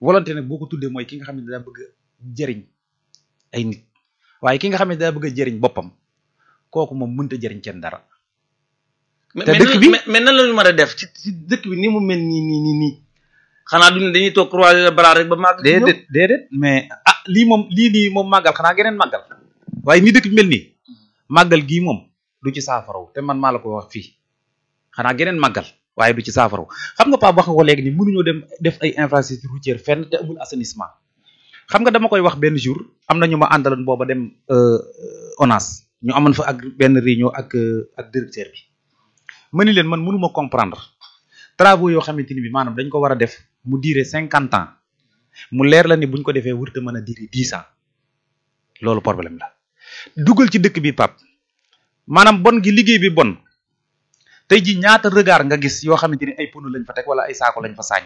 volonté nag boo ko tuddee mooy ki nga xam ne daa bëgg a jëriñ ay nit waaye ki nga xam ne daa bëgg a jëriñ boppam kooku moom mënta jëriñ kenn dara mais te mais dëkk nan- bi- mais mais nan la ñu mën a def ci ci dëkk bi ni mu mel nii nii nii nii xanaa duñu dañuy toog croiser les bras rek ba màgg ci ñëw déedéet déedéet mais ah lii moom lii nii moom màggal xanaa geneen màggal waaye ni dëkk bi mel nii màggal gii moom du ci saafaraw te man maa la ko wax fii xanaa geneen màggal waaye du ci saafaraw xam nga Pape wax nga ko léegi ni mënuñoo dem def ay infrastructure routière fenn te amul assainissement xam nga dama koy wax benn jour am na ñu ma àndaloon booba dem euh, ONAS ñu amoon fa ak benn réunion ak euh, ak directeur bi ma ni leen man mënuma comprendre travaux yoo xamante ni bi maanaam dañ ko war a def mu diire cinquante ans mu leer la ni buñ ko defee wërta mën a diire dix ans loolu problème la dugal ci dëkk bi pap maanaam bon gi liggéey bi bon tey ji ñaata regard nga gis yoo xamante ni ay pono lañ fa teg wala ay saako lañ fa saañ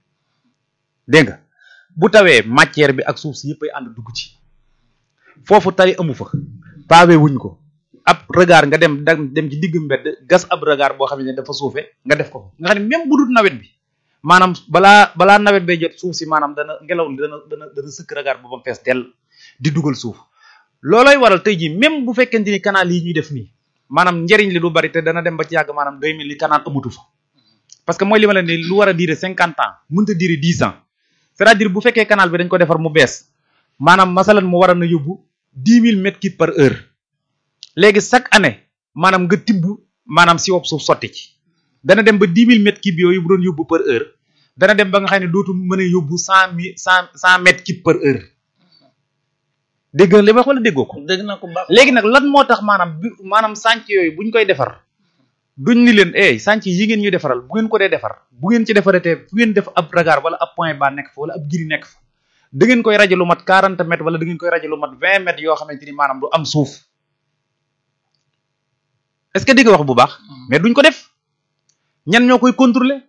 dégg nga bu tawee matière bi ak suuf si yëpp ay ànd dugg ci foofu tali amu fa pavé wuñ ko ab regard nga dem dem dem ci digg mbedd gas ab regard boo xam ne dafa suufe nga def ko fa nga xam ne même bu dul nawet bi maanaam balaa balaa nawet bay jot suuf si maanaam dana ngelaw li dana dana dana sëkk regard boobu fees dell di dugal suuf loolooy waral tey jii même bu fekkente ni canal yi ñuy def nii maanaam njëriñ li du bari te dana dem ba ci yàgg maanaam day mel ni canal amatu fa parce que mooy li ma leen ni lu war a durer cinquante ans mënta durer dix ans c'est-à-dire bu fekkee canal bi dañ ko defar mu bees maanaam masalan mu war a na yóbbu dix mille mètres cubes par heure léegi chaque année maanaam nga tibb maanaam si wopp suuf sotti ci dana dem ba dix mille mètres cubes yooyu bu doon yóbbu par heure dana dem ba nga xam ne dootu mën a yóbbu cent mille cent cent mètres cubes par heure dégg nga li ma wax wala déggoo ko dégg naa ko baax léegi nag lan moo tax maanaam bi maanaam sànc yooyu buñ koy defar duñ ni leen eh sànc yi ngeen ñuy defaral bu ngeen ko dee defar bu ngeen ci defaratee fu ngeen def ab regard wala ab point bas nekk fa wala ab giri nekk fa da ngeen koy rajo lu mat 40 mètres wala da ngeen koy rajo lu mat 20 mètres yoo xamante ni maanaam du am suuf est-ce que dégg nga wax bu baax mais duñ ko def ñan ñoo koy contrôler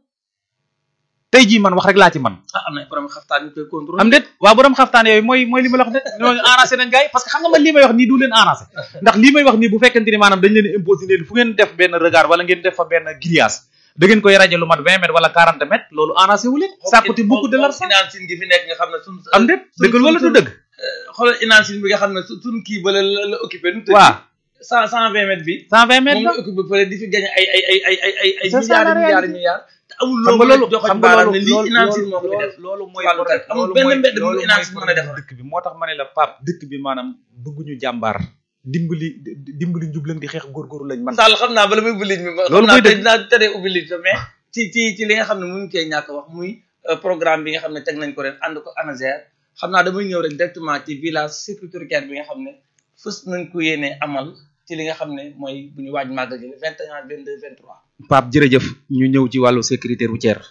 tey jii man wax rek laa ci man ah am na borom xaftaan ñu koy contrôler am déet waaw borom xaftaan yooyu mooy mooy li ma la wax de ñooñu arrangé nañ gars yi parce que xam nga man lii may wax nii du leen arrangé ndax lii may wax nii bu fekkente ni maanaam dañ leen imposé leen fu ngeen def benn regard wala ngeen def fa benn grillage da ngeen koy rajo lu mat 20 mètres wala 40 mètres loolu arrangé wu leen ça coûte beaucoup de l'argent inaan gi fi nekk nga xam ne suñ am déet dëggal wala du dëgg xoolal inaan bi nga xam ne su suñ kii ba la la la occupé nu tëdd waaw cent cent vingt mètres bi 120 mètres moom la la occupé fële di fi gagné ay ay ay ay ay ay ay C'est ça, la milliards réalité. milliards milliards te amul xam nga loolu loolu joxoñ xam nga baaraam loolu ne lii loolu inaan moo ko fi def loolu mooy wàllu problème amul loolu benn mooy mbedd bu loolu inaan mooy si mën a problème defar dëkk bi moo tax ma ne la pap dëkk bi maanaam bëgguñu jàmbaar dimbali dimbali njublan di xeex góorgóorlu lañ man Sall xam naa bala muy ubbi ligne bi ma Loolu xam mooy naa dëgg. dinaa teree ubbi ligne bi mais ci ci ci li nga xam ne mënuñ cee ñàkk wax muy euh, programme bi nga xam ne teg nañ ko ren ànd ko ANASER xam naa damay ñëw rek directement ci village sécuritaire bi nga xam ne fës nañ ko yéene amal ci li nga xam ne mooy bu ñu waaj màggal gi le 21 22 23 Pape jërëjëf ñu ñëw ci wàllu sécurité routière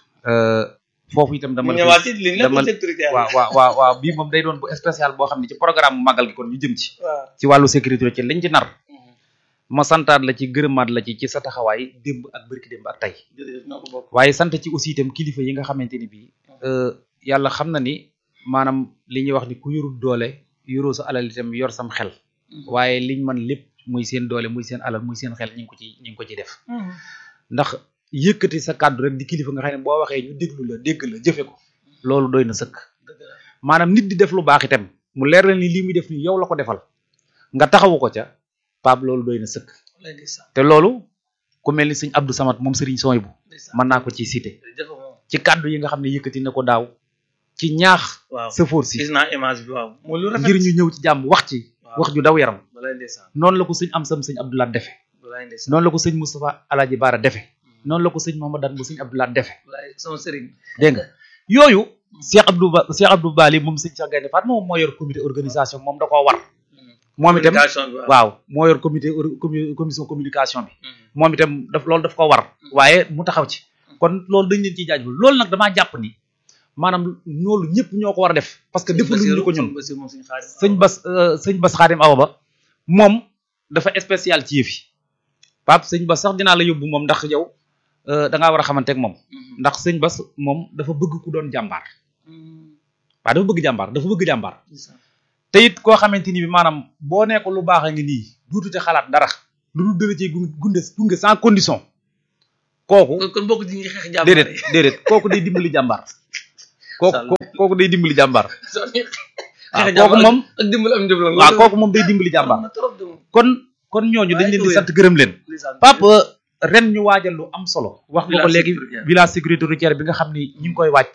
foofu itam dama mu la ñëwaat ci ligne la dama- bu sécuritaire waaw waaw waaw waaw bii moom day doon bu spécial boo xam ne ci programme bu màggal gi kon ñu jëm ci waaw ci wàllu sécurité routière liñ ci nar ma santaat la ci gërëmaat la ci ci sa taxawaay démb ak bërki démb ak tey jërëjëf ñoo ko bokk waaye sant ci aussi itam kilifa yi nga xamante ni bii yàlla xam na ni maanaam li ñuy wax ni ku yorul doole yoroo sa alal itam yor sam xel waaye liñ man lépp muy seen doole muy seen alal muy seen xel ñu ngi ko ci ñu ngi ko ci def ndax yëkkati sa kàddu rek di kilifa nga xam ne boo waxee ñu déglu la dégg la jëfe ko loolu doy na sëkk dëgg la maanaam nit di def lu baax itam mu leer la ni lii muy def ni yow la ko defal nga taxawu ko ca Pape loolu doy na sëkk lay ndeysaan te loolu ku mel ni sëñ Abdou Samad moom sëriñ sooy bu ndeysaan mën naa ko ciy cité jërëjëf moom ci kàddu yi nga xam ne yëkkati na ko daaw ci ñaax waaw sëfoor si gis naa image bi waaw mooy lu rafet ngir ñu ñëw ci jàmm wax ci waaw wax ju daw yaram balay ndeysaan noonu la ko sëñ am sam sëñ Abdoulaye defe balay ndeysaan noonu la ko sëñ Moustapha Alaaji Baara defe noonu la ko sëñ Mouhamadane bu sëñ Abdoulaye defe balay sama sëriñ dégg nga yooyu Cheikh Abdou Ba Cheikh Abdou Bali moom sëñ Cheikh Gaynde Fatma moom moo yor comité organisation moom da koo war moom itam communication bi waaw waaw moo yor comité or- commu- commission communication bi moom itam daf loolu daf ko war waaye mu taxaw ci kon loolu dañ leen ciy jaajëfal loolu nag damaa jàpp ni maanaam loolu ñëpp ñoo ko war a def parce que defaluñu ñu ko ñun sëñ Bas euh, sëñ Bas Xaadim Awa Ba moom dafa spécial ci yëf yi Pape sëñ Bas sax dinaa la yóbbu moom ndax yow euh, da ngaa war a xamante ak moom ndax sëñ Bas moom dafa bëgg ku doon jàmbaar waaw dafa bëgg jàmbaar dafa bëgg jàmbaar te it koo xamante ni bi maanaam boo nee ko lu baax a ngi nii duutu ci xalaat dara lu dul dëla ci gunge gunge gunge sans condition kooku kon kon bokk ci ñi xeex jàmbaar déedéet déedéet kooku day dimbali jàmbaar kooku Sall kooku kooku day dimbali jàmbaar soo waaw kooku moom ak dimbali am njëb la waaw kooku moom day dimbali jàmbaar na trop de moom kon kon ñooñu dañ leen di sant gërëm leen Pape ren ñu waajal lu am solo wax nga ko Village léegi sécuritaire. village sécurité routière bi nga xam ni ñu ngi koy wàcc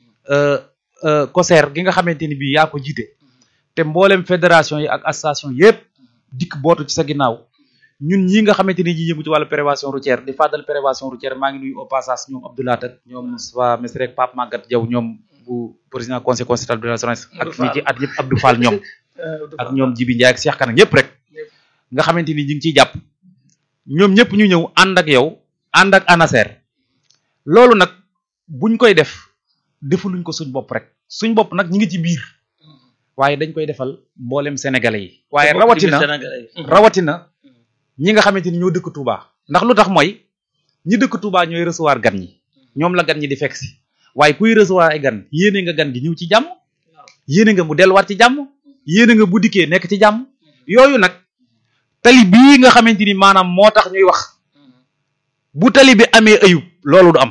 COSER gi nga xamante ni bii yaa ko jiite te mboolem fédération yi ak association yépp dikk bootu ci sa ginnaaw ñun ñi nga xamante ni ñi yëngu ci wàllu prévention routière di fàddal prévention routière maa ngi nuyu au passage ñoom Abdoulaye Tat ñoom Moustapha Messi rek Pape Maguette Diaw ñoom bu président conseil constitutionnel de l'assurance ak ñi ci at yëpp Abdou Fall ñoom ak ñoom Jibi Ndiaye ak Cheikh Kane ñëpp rek nga xamante ni ñu ngi ciy jàpp ñoom ñëpp ñu ñëw ànd ak yow ànd ak ANASER loolu nag buñ koy def defuluñ ko suñ bopp rek suñ bopp nag ñi ngi ci biir waaye dañ koy defal mboolem sénégalais yi waaye rawatina rawatina ñi nga xamante ni ñoo dëkk Touba ndax lu tax mooy ñi dëkk Touba ñooy recevoir gan ñi ñoom la gan ñi di fekk si waaye kuy recevoir ay gan yéene nga gan gi ñëw ci jàmm yéene nga mu delluwaat ci jàmm yéene nga bu dikkee nekk ci jàmm yooyu nag tali bii nga xamante ni maanaam moo tax ñuy wax bu tali bi amee ayub loolu du am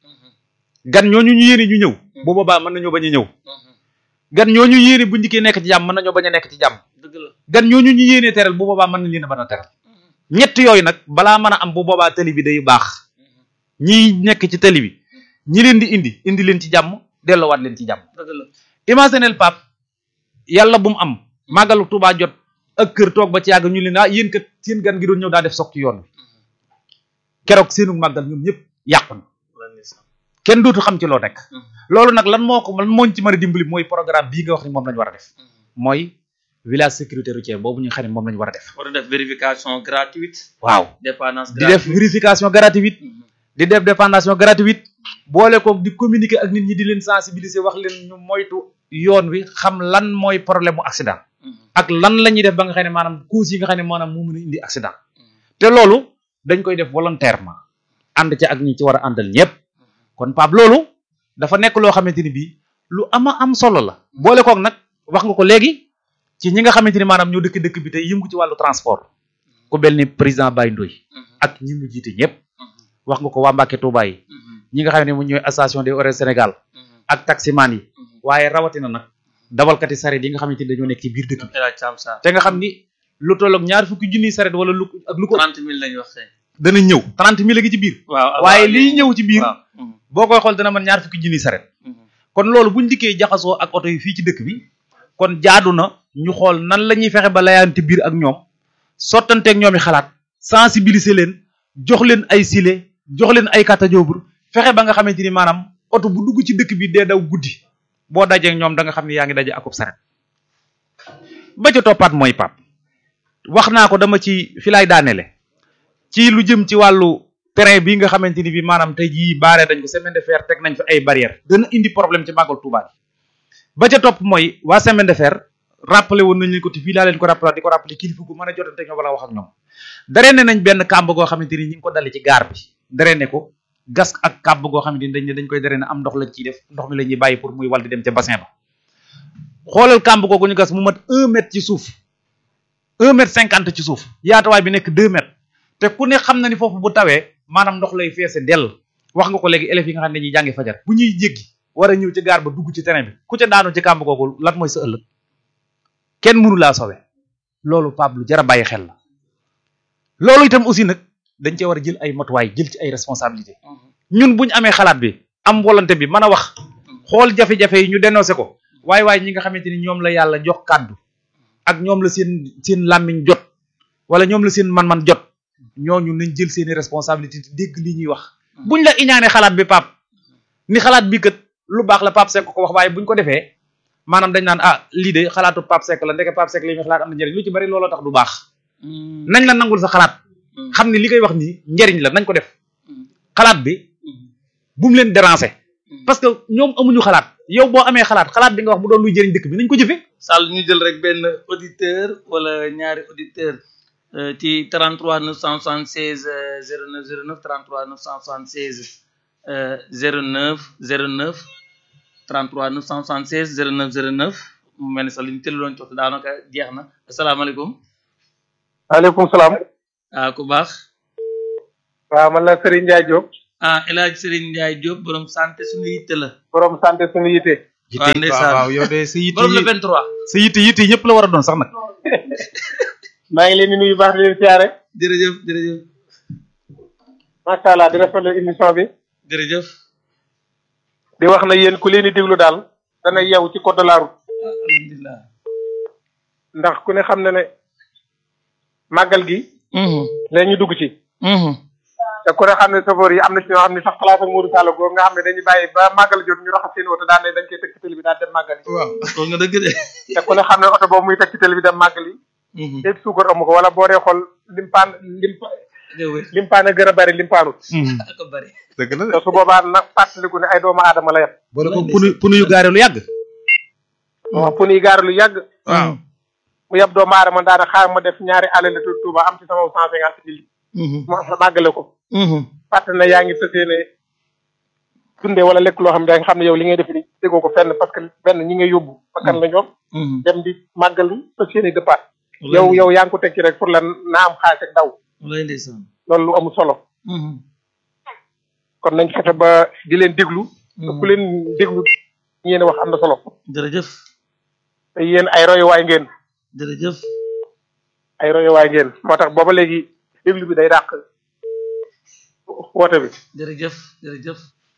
gan ñooñu ñu yéene ñu ñëw bu boobaa mën nañoo bañ a ñëw gan ñooñu yéene bu ndikkee nekk ci jàmm mën nañoo bañ a nekk ci jàmm dëgg la gan ñooñu ñu yéene teral bu boobaa mën nañ leen a mën a teral ñett yooyu nag balaa mën a am bu boobaa tali bi day baax ñi nekk ci tali bi ñi leen di indi indi leen ci jàmm delloowaat leen ci jàmm dëgg la imaginel pap yàlla bu mu am màggalu Tuubaa jot ak kër toog ba ci yàgg ñu leen ah yéen kat seen gan gi doon ñëw daa def soog ci yoon bi keroog seenu màggal ñoom ñëpp yàqu na kenn dootu xam ci loo nekk loolu nag lan moo ko lan moo ñu ci mën a dimbali mooy programme bii nga wax ni moom lañu war a def mooy village sécurité routière boobu ñu xam ne moom lañu war a def war a def vérification gratuite waaw dépendance di def vérification gratuite di def dépendation gratuite boole ko di communiquer ak nit ñi di leen sensibiliser wax leen ñu moytu yoon wi xam lan mooy problème mu accident ak lan la ñuy def ba nga xam ne maanaam causes yi nga xam ne maanaam moo mën a indi accident te loolu dañ koy def volontairement ànd ci ak ñi ci war a àndal ñëpp kon Pape loolu dafa nekk loo xamante ni bii lu ama am solo la boole koog nag wax nga ko léegi ci ñi nga xamante ni maanaam ñoo dëkk dëkk bi tey yëngu ci wàllu transport ku mel ni président Baye Ndoye ak ñi mu jiite ñëpp wax nga ko waa Mbacke Touba yi ñi nga xam ne mu ñooy association des horaires Sénégal ak taximan yi waaye rawatina nag dawalkati saret yi nga xamante ni dañoo nekk ci biir dëkk bi El Hadj Sam Sarr te nga xam ni lu toll ak ñaar fukki junniy saret wala lu ak lu ko trente mille lañu wax tey dana ñëw trente mille gi ci biir waaw waaye liy ñëw ci biir waaw boo koy xool dana mën ñaar fukki junniy saret kon loolu buñ dikkee jaxasoo ak oto yi fii ci dëkk bi kon jaadu na ñu xool nan la ñuy fexe ba layaante biir ak ñoom sottanteeg ñoom i xalaat sensibiliser leen jox leen ay sile jox leen ay katajoobur fexe ba nga xamante ni maanaam oto bu dugg ci dëkk bi dee daw guddi boo dajee ñoom da nga xam ne yaa ngi daje akub saret ba ca toppaat mooy pap wax naa ko dama ci fi laay daanele ci lu jëm ci wàllu terrain bi nga xamante ni bi maanaam tey jii baaree dañ ko semaine de fer teg nañ fi ay barrières dana indi problème ci màggal Tuubaa bi ba ca topp mooy waa semaine de fer rappelé woon nañ leen ko te fii laa leen ko rappelé di ko rappelé kilifa gu mën a jotante ñoo wala wax ak ñoom daree ne nañ benn kàmb goo xamante ni ñi ngi ko dale ci gaar bi daree ne ko gas ak kàmb goo xamante ni dañ ne dañ koy daree ne am ndox lañ ciy def ndox mi la ñuy bàyyi pour muy wal di dem ca bassin ba xoolal kàmb googu ñu gas mu mat un mètre ci suuf un mètre cinquante ci suuf yaatuwaay bi nekk deux mètres te ku ne xam na ni foofu bu tawee maanaam ndox lay feese dell wax nga ko léegi élèves yi nga xam ne dañuy jàngi fajar bu ñuy jéggi war a ñëw ci gaar ba dugg ci terrain bi ku ca daanu ci kàmb googu lan mooy sa ëllëg kenn mënu laa sowe loolu Pape lu jar a bàyyi xel la loolu itam aussi nag dañ cee war a jël ay matuwaay jël ci ay responsabilité ñun buñ amee xalaat bi am volonté bi mën a wax xool jafe-jafe yi ñu dénoncé ko waaye waaye ñi nga xamante ni ñoom la yàlla jox kàddu ak ñoom la seen seen làmmiñ jot wala ñoom la seen man-man jot ñooñu nañ jël seeni responsabilité te dégg li ñuy wax buñ la iñaane xalaat bi pap ni xalaat bi kat lu baax la Pape Seck ko wax waaye buñ ko defee maanaam dañ naan ah lii de xalaatu Pape Seck la ndeke Pape Seck li muy xalaat am na njëriñ lu ci bari looloo tax du baax nañ la nangul sa xalaat xam ne li koy wax nii njëriñ la nañ ko def xalaat bi bu mu leen déranger parce que ñoom amuñu xalaat yow boo amee xalaat xalaat bi nga wax mu doon luy jëriñ dëkk bi nañ ko jëfe Sall ñu jël rek benn auditeur wala ñaari auditeur ci 33 976 09 09 33 976 09 09 33 976 09 09 mu mel ni sax li ñu tëdd doon jox daanaka jeex na asalaamaaleykum. maaleykum salaam. ah ku baax. waaw man la Serigne Ndiaye Diop. ah El Hadj Serigne Ndiaye Diop borom santé suñu yitte la. borom santé suñu yitte. yitte waaw ndeysaan. waaw waaw yow de sa yitte borom le yi 23 sa yitte yitte yi ñëpp la war a doon sax nag maa ngi leen di nuyu baax di leen siyaare jërëjëf jërëjëf macha allah di rafetlu émission bi jërëjëf di wax na yéen ku leen di déglu daal dana yeewu ci code de la route alhamdulilah ndax ku ne xam na ne màggal gi leen ñu dugg ci te ku ne xam ne safoor yi am na ci ñoo xam ne sax xalaat ak Modou Sall googu nga xam ne dañuy bàyyi ba màggal jot ñu raxas seen oto daan ne dañ koy teg ci télé bi daal dem màggal yi waaw kon nga dëgg de te ku ne xam ne oto boobu muy teg ci télé bi dem màggal yi déet suukar amu ko wala boo dee xool limpaan limpa jëwee limpaan a gën a bari limpaanut ak a bari dëgg la te su boobaa nag fàttaliku ne ay doomu aadama la yet boole ko punu punu yu gaare lu yàgg waaw pu nuy gaar lu yàgg waaw mu yeb doomu aadama daana xaar ma def ñaari alal tu Tuuba am ci sama cent cinquante mille ma màggale ko fàtte na yaa ngi tësee ne dundee wala lekk loo xam ne da nga xam ne yow li ngay def ni déggoo ko fenn parce que benn ñi ngay yóbbu bakkan la ñoom dem di màggal fas yéene dëppaat yow yow yaa ngi ko tekki rek pour la naa am xaalis ak daw lay ndeysaan loolu lu amul solo kon nañ fexe ba di leen déglu te ku leen déglu yéen wax am na solo jërëjëf te yéen ay royuwaay ngeen jërëjëf ay royuwaay ngeen moo tax booba léegi déglu bi day dàq woote bi jërëjëf jërëjëf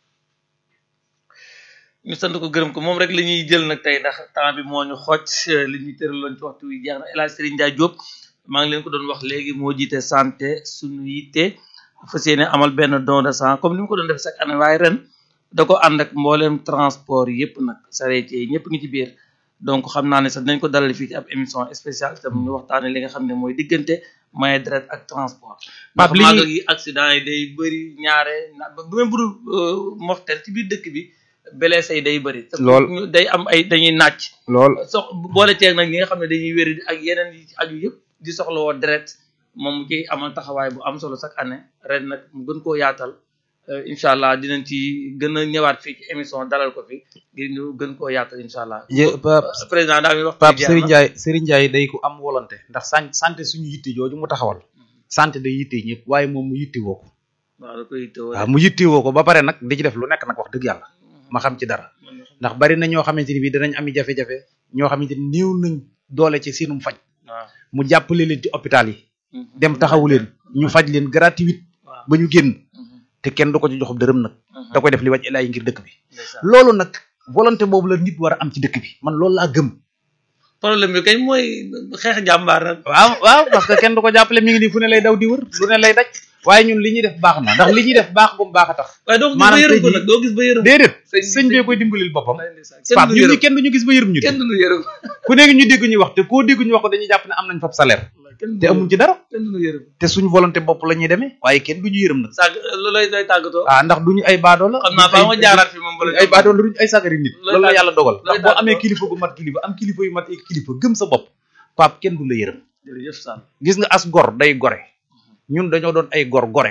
ñu sant ko gërëm ko moom rek la ñuy jël nag tey ndax temps bi moo ñu xooj li ñuy tëraloon ci waxtu wi jeex na El Hadj Serigne Ndiaye Diop maa ngi leen ko doon wax léegi moo jiite santé suñu yitte fas yéene amal benn don de sang comme ni mu ko doon def chaque année waaye ren da ko ànd ak mbooleem transport yëpp nag charretier yi ñëpp ngi ci biir donc xam naa ne sax dinañ ko dalal fii ci ab émission spéciale itam ñu waxtaane li nga xam ne mooy diggante maye deret ak transport ndax Pape, li ñuy- màggal gi accident yi day bëri ñaare na bu même bu dul mortel ci biir dëkk bi blessé yi day bëri te Lool. ñu- day am ay dañuy nàcc lool sox boole ceeg nag ñi nga xam ne dañuy wéri ak yeneen yi ci aju yëpp di soxla woo deret moom mu ciy amal taxawaay bu am solo chaque année ren nag mu gën koo yaatal euh, incha allah dinañ ci gën a ñëwaat fii ci émission dalal ko fi ngir ñu gën koo yaatal incha allah. Ye- Pape président daal mi wax. Pape Serigne Ndiaye Serigne Ndiaye day ko am volonté ndax san santé suñu yitte jooju mu taxawal santé day yitte ñëpp waaye moom mu yitte woo ko waaw da koy tëw waaw mu yitte woo ko ba pare nag di ci def lu nekk nag wax dëgg yàlla ma xam ci dara ndax bari na ñoo xamante ni bii danañ ami jafe-jafe ñoo xamante ni néew nañ doole ci seenum faj waaw. mu jàppale leen ci hôpital yi dem taxawu leen ñu faj leen gratuit waaw. ba ñu génn te kenn du ko ci jox dërëm nag da koy def li wàcc laay ngir dëkk bi loolu nag volonté boobu la nit war a am ci dëkk bi man loolu laa gëm problème bi kay mooy xeex jàmbaar nag. waaw waaw parce que kenn du ko jàppale mi ngi nii fu ne lay daw di wër lu ne lay daj waaye ñun li ñuy def baax na ndax li ñuy def baax gum baax a tax waaye doo gis ba maanaam yërëm ko tey nag doo gis ba yërëm. déedéet Sëñ bi- sëñ bee koy dimbalil boppam kenn Pape du ñun ñi yërëm kenn duñu gis ba yërëm ñu kenn du yërëm. ku nekk ñu dégg ñu wax te koo dégg ñu wax ko dañuy jàpp ne am nañ fab salaire kenn te amuñ ci dara kenn du yërëm. te suñu volonté bopp la ñuy demee waaye kenn duñu yërëm nag sàgg lu lay lay tàggatoo. ah ndax duñu ay baadoo la xam naa ba ma jaaraat fi moom bala ay baadoo la duñu ay sagari nit Looy loolu la tàgg- yàlla dogal looy ndax boo tàggatoo. amee kilifa gu mat kilifa am kilifa yu mat ay kilifa gëm sa bopp Pape kenn du la yërëm jërëjëf Sall. gis nga as gor day gore ñun dañoo doon ay gor gore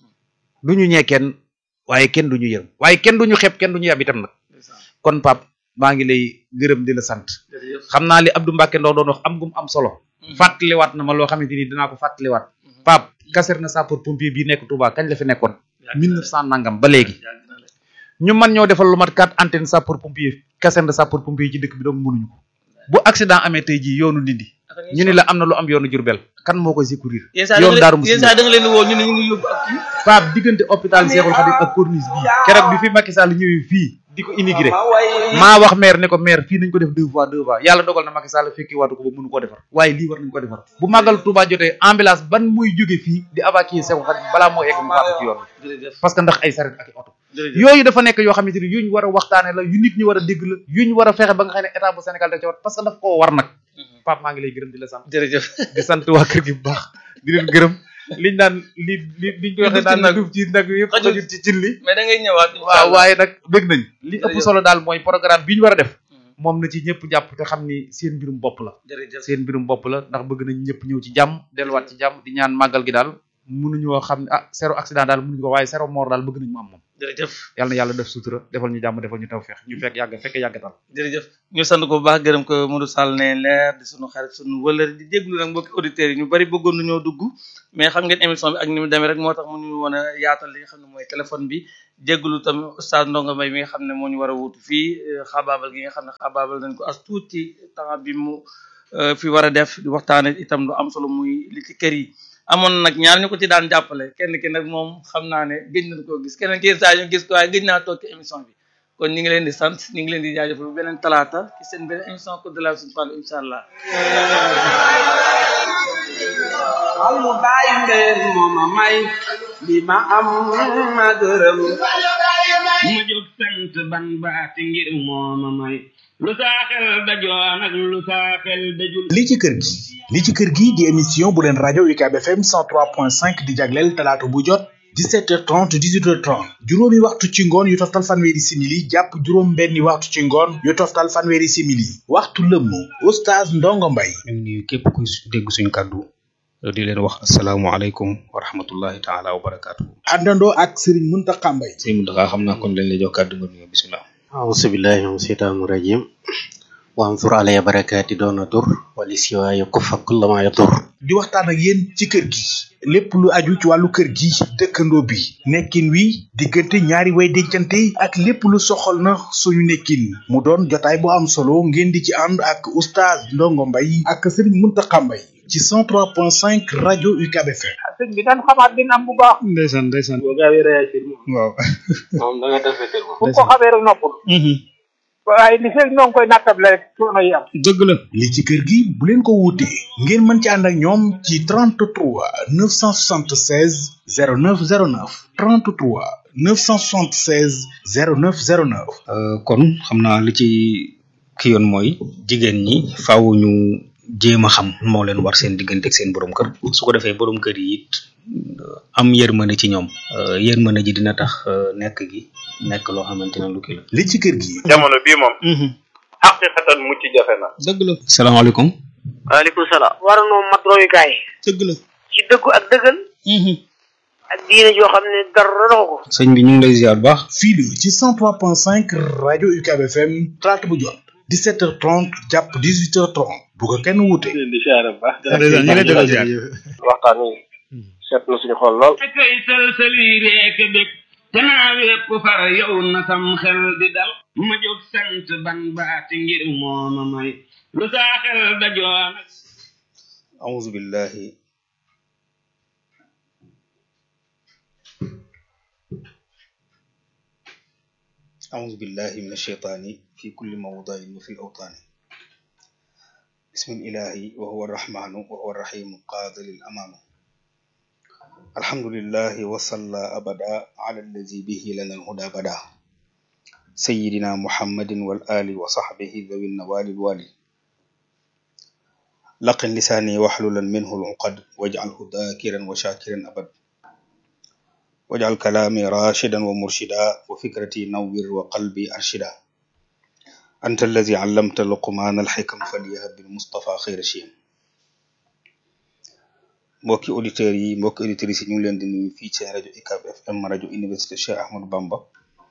duñu ñee kenn waaye kenn duñu yërëm waaye kenn duñu xeeb kenn duñu yab itam nag kon Pape maa ngi lay gërëm di la sant jërëjëf. xam naa li Abdou Mbacke Ndaw doon wax am gum am solo fàttaliwaat na ma loo xamante ni dinaa ko fàttaliwaat Pape caserne sapeur pompier bii nekk Touba kañ la fi nekkoon mille neuf cent nangam ba léegi yàgg na la. ñu man ñoo defal lu mat quatre antenne sapeur pompier caserne sapeur pompier yi ci dëkk bi donc mënuñu ko bu accident amee tey jii yoonu Ndindi ñu ni la am na lu am yoonu Jurbel kan moo koy secourir yenn saa da yoonu nga Daaru leen Musi yenn saa da nga leen di woo ñu ne ñu ngi yóbbu ak kii. Pape diggante hôpital Cheikhoul Khadim ak corniche bii keroog bi fi Macky Sall ñëwee fii di ko immigré maa wax maire ne ko maire fii nañ ko def deux fois deux fois yàlla dogal na Macky Sall fekki waatu ko ba mënu koo defar waaye lii war nañ ko defar bu màggal Touba jotee ambulance ban muy jóge fii di évacuer Cheikhoul Khadim balaa moo egg mu faatu ci yoon bi jërëjëf parce que ndax ay saret ak i oto jërëjëf. yooyu dafa nekk yoo xamante ni yu ñu war a waxtaane la yu nit ñi war a dégg la yu ñu war a fexe ba nga xam ne état bu Sénégal da ca war parce que daf koo war nag Pape maa ngi lay gërëm di la sant jërëjëf. di sant waa kër gi bu baax di leen gërëm liñ naan li li liñ ko waxee naan duuf ci nag yëpp Xajul. xajul ci cin li mais da ngay ñëwaat. incha waaw allah. waaye nag bëgg nañ li ëpp Jërëjëf. solo daal mooy programme bi ñu war a def Mhm. moom na ci ñëpp jàpp te xam ni seen mbirum bopp la jërëjëf. seen mbirum bopp la ndax bëgg nañ ñëpp ñëw ci jàmm delluwaat ci jàmm di ñaan màggal gi daal mënuñoo xam ne ah zéro accident daal mënuñu ko waaye zéro mort daal bëgg nañ mu am moom jërëjëf yàlla na yàlla def sutura defal ñu jàmm defal ñu tawfeex ñu fekk yàgg fekk yàggatal jërëjëf ñu sant ko bu baax gërëm ko Modou Sall ne leer di sunu xarit sunu wëlër di déglu nag mbokki auditeurs yi ñu bari bëggoon nañoo dugg mais xam ngeen émission bi ak ni mu demee rek moo tax mu ñu woon a yaatal li nga xam ne mooy téléphone bi jégglu tamit oustaz Ndonga Mbaye mi nga xam ne moo ñu war a wuutu fii xabaabal gi nga xam ne xabaabal nañ ko as tuut ci temps bi mu fi war a def di waxtaane itam lu am solo muy li ci kër yi amoon nag ñaar ñu ko ci daan jàppale kenn ki nag moom xam naa ne gëj nañ koo gis keneen ki saa ñu gis ko waaye gëj naa toog ci émission bi kon ñu ngi leen di sant ñu ngi leen di jaajëfal bu beneen talaata ci seen beneen émission Code de la Route Fall incha allah. almu bàyyi mbeen mooma may li ma am ma gërëm ma jóg sant ban baati ngir mooma may lu saa xel dajoon ak lu saa xel dajul li ci kër gi li ci kër gi di émission bu leen rajo UCAB FM 103.5 di jagleel talaata bu jot 17h30 18h30 juróomi waxtu ci ngoon yu toftal fanweeri simili jàpp juróom benni waxtu ci ngoon yu toftal fanweeri simili waxtu lëmm oustaz Ndongo Mbaye ñu ngi nuyu képp ku dégg suñu kàddu di leen wax asalaamualeykum wa rahmatullahi taala wa barakaatu. àndandoo ak Serigne Mountakha Mbaye sëñ Mountakha xam naa kon lañ lay jox kàddu nga nuyoo bisimilah. أعوذ بالله من الشيطان الرجيم وانظر علي بركاتي دون ضر ولسواي يكف كل ما يضر di waxtaan ak yéen ci kër gi lépp lu aju ci wàllu kër gi dëkkandoo bi nekkin wi diggante ñaari way dencante ak lépp lu soxal na suñu nekkin mu doon jotaay bu am solo ngeen di ci ànd ak oustaz Ndongo Mbaye ak Serigne Mountakha Mbaye ci 103.5 rajo UCAB FM sëñ bi daan xamaat dina am bu baax ndeysaan ndeysaan boo gaawee réagir moom waaw. moom da nga def fetel moom bu ko xamee rek noppul waaye li fekk ñoo ngi koy nattable rek coono yi am dëgg la. li ci kër gi bu leen ko wuutee ngeen mën ci ànd ak ñoom ci 33 976 0909 33 976 0909 kon xam naa li ci ki yoon mooy jigéen ñi faaw ñu jéem a xam moo leen war seen diggante ak seen borom kër su ko defee borom kër yi it am yërmande ci ñoom yërmande ji dina tax nekk gi nekk loo xamante ne lu kii la. li ci kër gi jamono bii moom xaqiqatan mucc jafe na dëgg la. salaamaaleykum. waaleykum salaam war noo mat royukaay dëgg la. ci dëggu ak dëggal ak diine joo xam ne dara doxu ko sëñ bi ñu ngi lay ziar bu baax. fii la ci 103.5 rajo UCAB FM talaata bu jot 17h30 jàpp 18h30 bu ko kenn wuute. di siyaare bu baax ndeysaan ñu ngi lay delloo ziar. waxtaan wi seet na suñu xol lool kay sëlsëli reek bég te naa wépp far yow na sam xel di dal ma jóg sant ban baati ngir mooma may lu saa xel dajoon ak أعوذ بالله أعوذ بالله من الشيطان في كل موضع وفي الأوطان بسم الإله وهو الرحمن وهو الرحيم قاضي الأمان الحمد لله وصلى أبدا على الذي به لنا الهدى بدا سيدنا محمد والآل وصحبه ذوي النوال الوالي لقن لساني واحللا منه العقد واجعله ذاكرا وشاكرا أبد واجعل كلامي راشدا ومرشدا وفكرتي نور وقلبي أرشدا أنت الذي علمت لقمان الحكم فليهب بالمصطفى خير شيم mbokki auditeurs yi mbokki auditrices yi ñu ngi leen di nuyu fii ci rajo UCAB FM rajo université Cheikh Ahmadou Bamba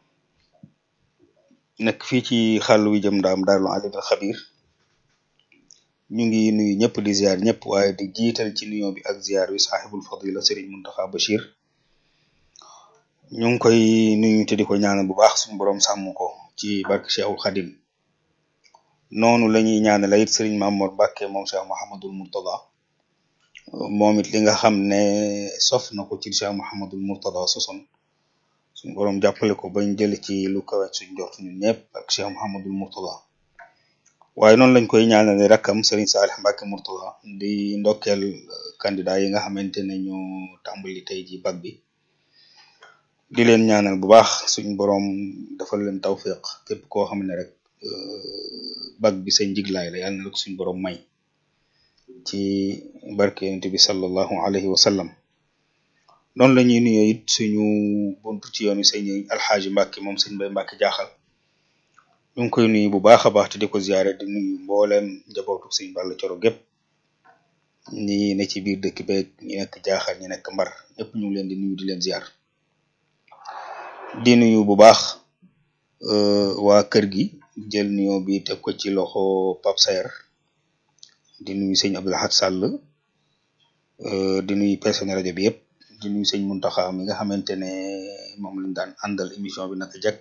nekk fii ci xàll wi jëm ndaam daarul alim al xabir ñu ngi nuyu ñëpp di ziar ñëpp waaye di jiital ci nuyoo bi ak ziar wi saaxibul fadila Serigne Mountakha Bachir ñu ngi koy nuyu te di ko ñaanal bu baax suñu borom sàmm ko ci barke Cheikhul Khadim noonu la ñuy ñaanal it Serigne Mamour Mbacke moom Cheikh Mouhamadul Mourtada moom it li nga xam ne sof na ko ci Cheikh Mouhamadul Mourtada sosoon suñu borom jàppale ko bañ jël ci lu kawe suñ jot ñun ñëpp ak Cheikh Mouhamadul Mourtada waaye noonu lañ koy ñaanale rakkam Serigne Salih Mbacke Mourtada di ndokkeel candidat yi nga xamante ne ñu tàmbali tey ji bac bi di leen ñaanal bu baax suñ borom defal leen tawfiq képp koo xam ne rek bac bi sa njiglaay la yàlla na rek suñ borom may ci barke yonent bi sallallahu alayhi wa sallam noonu la ñuy nuyoo it suñu buntu ci yoonu sëñ alxaaji Mbacke moom sëñ Mbay Mbacke jaaxal ñu ngi koy nuyu bu baax a baax te di ko ziare di nuyu mbooleem njabootu sëñ Balla Coro gépp ñi ne ci biir dëkk beeg ñi nekk jaaxal ñi nekk mbar ñëpp ñu ngi leen di nuyu di leen ziar di nuyu bu baax waa kër gi jël nuyoo bi teg ko ci loxo Pape Saer di nuyu sëñ Abdou Lahad Sall di nuyu personnel rajo bi yëpp di nuyu sëñ Muntaxa mi nga xamante ne moom lañ daan àndal émission bi naka jekk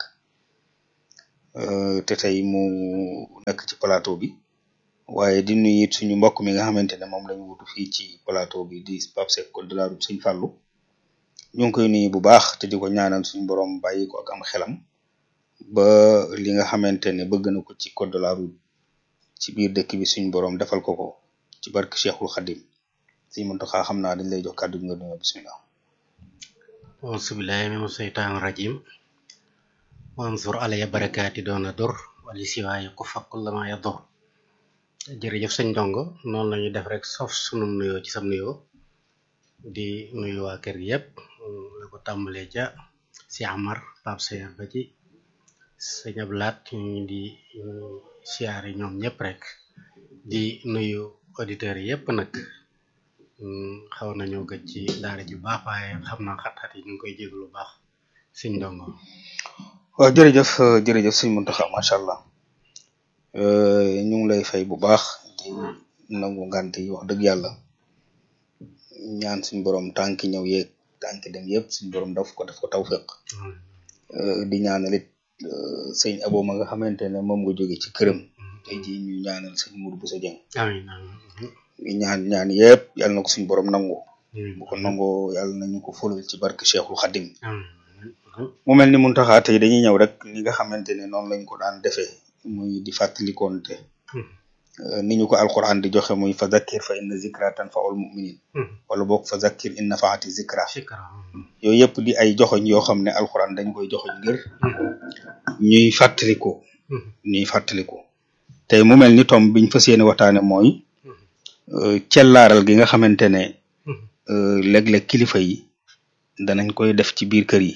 te tey mu nekk ci plateau bi waaye di nuyu it suñu mbokk mi nga xamante ne moom lañ wutu fii ci plateau bi di Pape Seck Code de la route sëñ Fallou ñu ngi koy nuyu bu baax te di ko ñaanal suñu borom bàyyi ko ak am xelam ba li nga xamante ne bëgg na ko ci code de la route ci biir dëkk bi suñu borom defal ko ko ci barke Cheikhul Khadim sëñ Muntaxa xam naa dañ lay jox kàddu gi nga nuyoo bismillah auzubillahi mina seytaani rajim wansur alaya barakaati doona dur wali siwaaye ku fakkul lama ya dur jërëjëf sëñ ndongo noonu lañu def rek sof sunum nuyoo ci sam nuyoo di nuyu waa kër gi yëpp la ko tàmbalee ca si Amar Pape Seer ba ci sëñ Ablaat ñu di siyaare ñoom ñëpp rek di nuyu auditeurs yi yëpp nag xaw nañoo gëj ci daara ji baax waaye xam naa xat-xat yi ñu ngi koy jéglu lu baax sëñ ndongo waaw jërëjëf jërëjëf sëñ Muntaxa macha allah ñu ngi lay fay bu baax di nangu ngant yi wax dëgg yàlla ñaan suñ borom tànki ñëw yeeg tànki dem yëpp suñ borom daf ko daf ko tawfeex di ñaanal it sëñ abo ma nga xamante ne moom nga jóge ci këram tey jii ñu ñaanal sëñ Mourou Bousso Dieng amiin amiin ñaan ñaan yëpp yàlla na ko suñ borom nangu bu ko nangoo yàlla nañu ko fulal ci barke Cheikhul Khadim mu mel ni Muntaxa tey dañuy ñëw rek ni nga xamante ne noonu lañ ko daan defee muy di fàttalikoonte ni ñu ko alquran di joxe muy fa zakkir fa inna zikra tanfaul muminin wala boog fa zakkir in nafaati zikra yooyu yëpp di ay joxoñ yoo xam ne alquran dañ koy joxoñ ngir ñuy fàttaliku ñuy fàttaliku tey mu mel ni tom biñ fas yéene waxtaane mooy cellaaral gi nga xamante ne léeg-léeg kilifa yi danañ koy def ci biir kër yi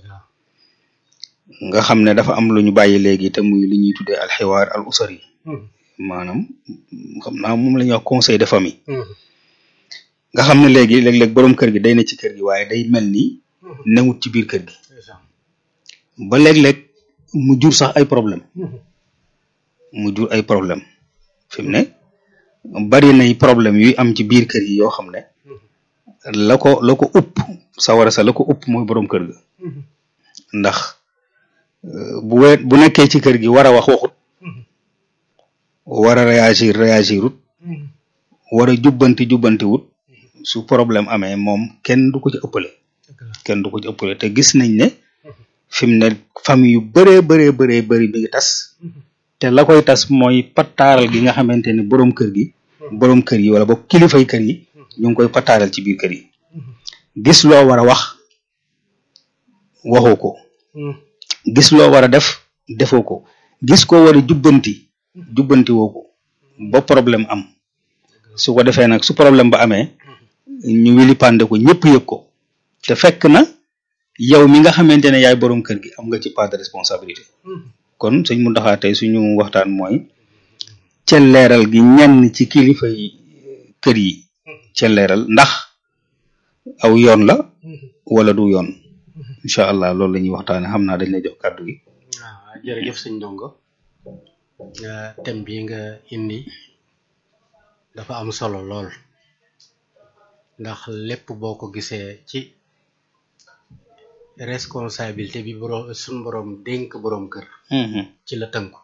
nga xam ne dafa am lu ñu bàyyi léegi te muy li ñuy tuddee alxiwaar al usari maanaam xam naa moom la ñuy wax conseil de famille nga xam ne léegi léeg-léeg boroom kër gi day ne ci kër gi waaye day mel ni newut ci biir kër gi ba léeg-léeg mu jur sax ay problème mu jur ay problème fi mu ne bari nay problème yuy am ci biir kër yi yoo xam ne la ko la ko upp sawara sa la ko upp mooy boroom kër ga ndax bu we bu nekkee ci kër gi war a wax waxut war a réagir réagirut war a jubbanti jubbanti wut su problème amee moom kenn du ko ci ëppale kenn du ko ci ëppale te gis nañ ne fi mu ne famille yu bëree bëree bëree bëri mi ngi tas te la koy tas mooy pattaaral gi nga xamante ne boroom kër gi boroom kër yi wala boog kilifay kër yi ñu ngi koy pattaaral ci biir kër yi gis loo war a wax waxoo ko gis loo war a def defoo ko gis ko war a jubbanti jubbanti woo ko ba problème am su ko defee nag su problème ba amee ñu wili pande ko ñëpp yëg ko te fekk na yow mi nga xamante ne yaay boroom kër gi am nga ci part de responsabilité kon sëñ Mountakha tey suñu waxtaan mooy celleeral gi ñenn ci kilifa yi kër yi celleeral ndax aw yoon la wala du yoon incha allah loolu la ñuy waxtaane xam naa dañ lay jox kàddu gi waaw jërëjëf sëñ ndongo thème bi nga indi dafa am solo lool ndax lépp boo ko gisee ci responsabilité bi borom suñ borom dénk borom kër ci la tënku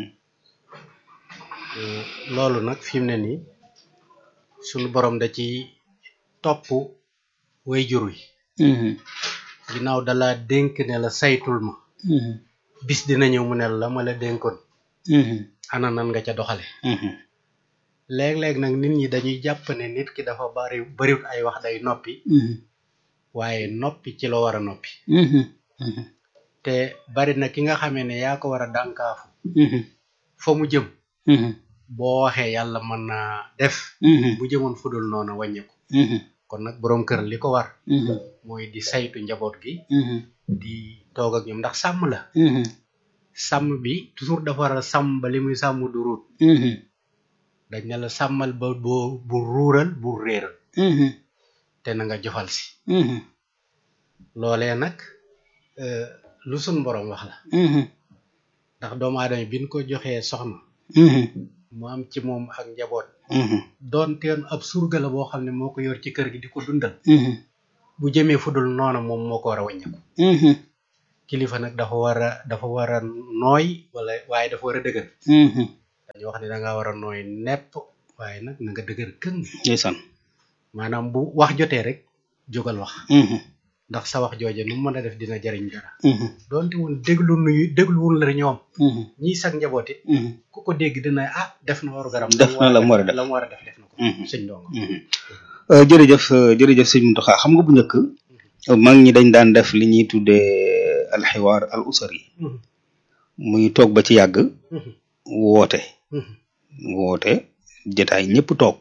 loolu nag fi mu ne nii suñu borom da ci topp way jur wi ginnaaw dala dénk ne la saytul ma bis dina ñëw mu ne la ma la dénkoon ana nan nga ca doxale léeg-léeg nag nit ñi dañuy jàpp ne nit ki dafa bari bariwut ay wax day noppi waaye noppi ci la war a noppi te bari na ki nga xamee ne yaa ko war a dànkaafu fa mu jëm boo waxee yàlla mën naa def bu jëmoon fudul noonu wàññeeku kon nag boroom kër li ko war mooy di saytu njaboot gi di toog ak ñoom ndax sàmm la sàmm bi toujours dafa war a sàmm ba li muy sàmm du ruut dañ ne la sàmmal ba boo bu ruural bu réeral te na nga jofal si loolee nag lu sun borom wax la ndax doomu aadama bi ñu ko joxee soxna mu am ci moom ak njaboot doon teen ab surga la boo xam ne moo ko yor ci kër gi di ko dundal bu jëmee fudul noona moom moo ko war a wàññeeku kilifa nag dafa war a dafa war a nooy wala waaye dafa war a dëgër dañu wax ne da nga war a nooy nepp waaye nag na nga dëgër këng ndeysaan maanaam bu wax jotee rek jógal wax ndax sa wax jooje nu mu mën a def dina jariñ dara doonte woon déglu nuyu dégluwul la ñoom ñii sag njaboot it ku ko dégg dina ah def na waru garam def na la mu war a def la mu war a def def na ko sëñ ndongo Euh, jërëjëf euh, jërëjëf sëñ Mountakha xam nga bu njëkk mag ñi dañ daan def li ñuy tuddee alxiwaar al usari muy toog ba ci yàgg woote woote jotaay ñëpp toog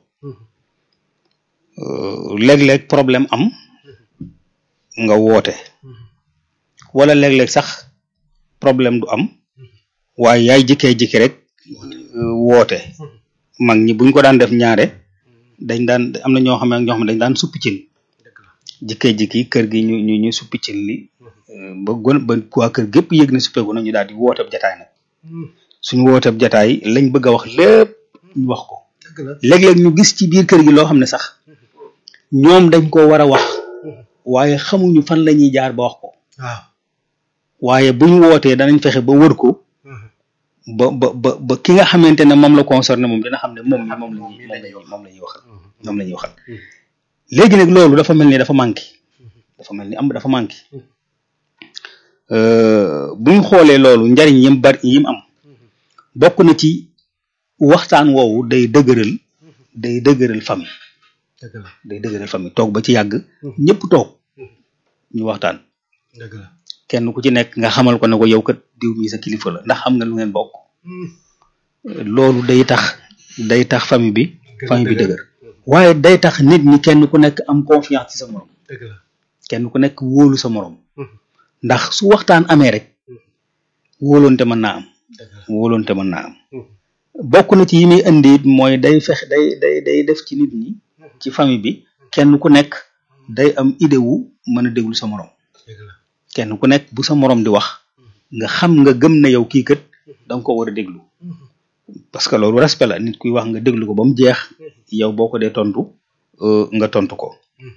Euh, léeg-léeg problème am nga woote wala léeg-léeg sax problème du am waaye yaay jikkee jikki rek euh, woote mag ñi buñ ko daan def ñaare dañ daan am na ñoo xam ne ñoo xam ne dañ daan suppi cin jikkee jikki kër gi ñu ñu ñu suppi cin li euh, ba gon ba waa kër gépp yëg ne suppeeku na ñu daal di wooteeb jataay nag suñu wooteeb jataay lañ bëgg a wax lépp ñu wax ko léeg-léeg ñu gis ci biir kër gi loo xam ne sax ñoom dañ ko war a wax waaye xamuñu fan la ñuy jaar ba wax ko waaw waaye buñ wootee danañ fexe ba wër ko ba ba ba ba ki nga xamante ne moom la concerné moom dina xam ne moom mi moom la ñuy moom la ñuy moom la ñuy waxal moom la ñuy waxal léegi nag loolu dafa mel ni dafa manqué dafa mel ni am dafa manqué buñ xoolee loolu njariñ yim bari yim am bokk na ci waxtaan woowu day dëgëral day dëgëral famille dëgg la day dëgëral famille toog ba ci yàgg ñëpp toog ñu waxtaan dëgg la kenn ku ci nekk nga xamal ko ne ko yow kat diw mi sa kilifa la ndax xam nga lu ngeen bokk loolu day tax day tax famille bi famille bi dëgër waaye day tax nit ñi kenn ku nekk am confiance ci sa morom dëgg la kenn ku nekk wóolu sa morom ndax su waxtaan amee rek wóolonte mën naa am dëgg la wóolonte mën naa am bokk na ci yi muy indi it mooy day fex day day day def ci nit ñi ci famille bi kenn ku nekk day am idée wu mën a déglu sa morom dëgg la kenn ku nekk bu sa morom di wax nga xam nga gëm na yow kii kat da nga ko war a déglu parce que loolu respect la nit kuy wax nga déglu ko ba mu jeex yow boo ko dee tontu euh, nga tontu ko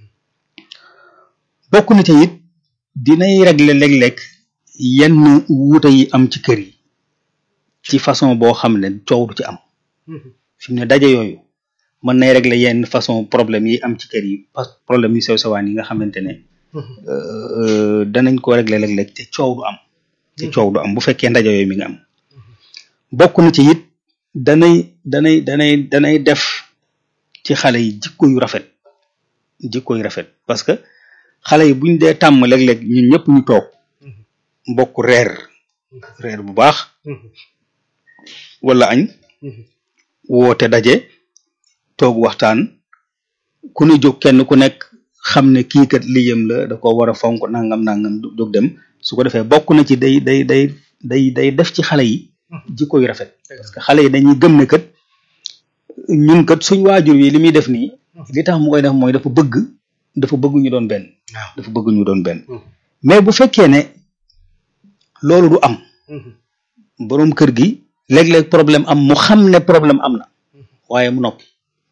bokk na ci it dinay régler léeg-léeg yenn wuute yi am ci kër yi ci façon boo xam ne coow du ci am fi mu ne daje yooyu mën nay régler yenn façon problème yi am ci kër yi parce que problème yu sew sewaan yi nga xamante ne euh, danañ ko régler léeg-léeg te coow du am te coow du am bu fekkee ndaje yooyu mi nga am bokk na ci it danay danay danay danay def ci xale yi jikko yu rafet jikko yu rafet parce que xale yi buñ dee tàmm léeg-léeg ñun ñëpp ñu toog mbokk reer reer bu baax wala añ woote daje toog waxtaan ku ne jóg kenn ku nekk xam ne kii kat liyam la da ko war a fonk nangam nangam jóg dem su ko defee bokk na ci day day day day day def ci xale yi jikko yu rafet parce que xale yi dañuy gëm ne kat ñun kat suñ waajur yi li muy def nii li tax mu koy def mooy dafa bëgg dafa bëgg ñu doon benn waaw dafa bëgg ñu doon benn mais bu fekkee ne loolu du am boroom kër gi léeg-léeg problème am mu xam ne problème am na waaye mu noppi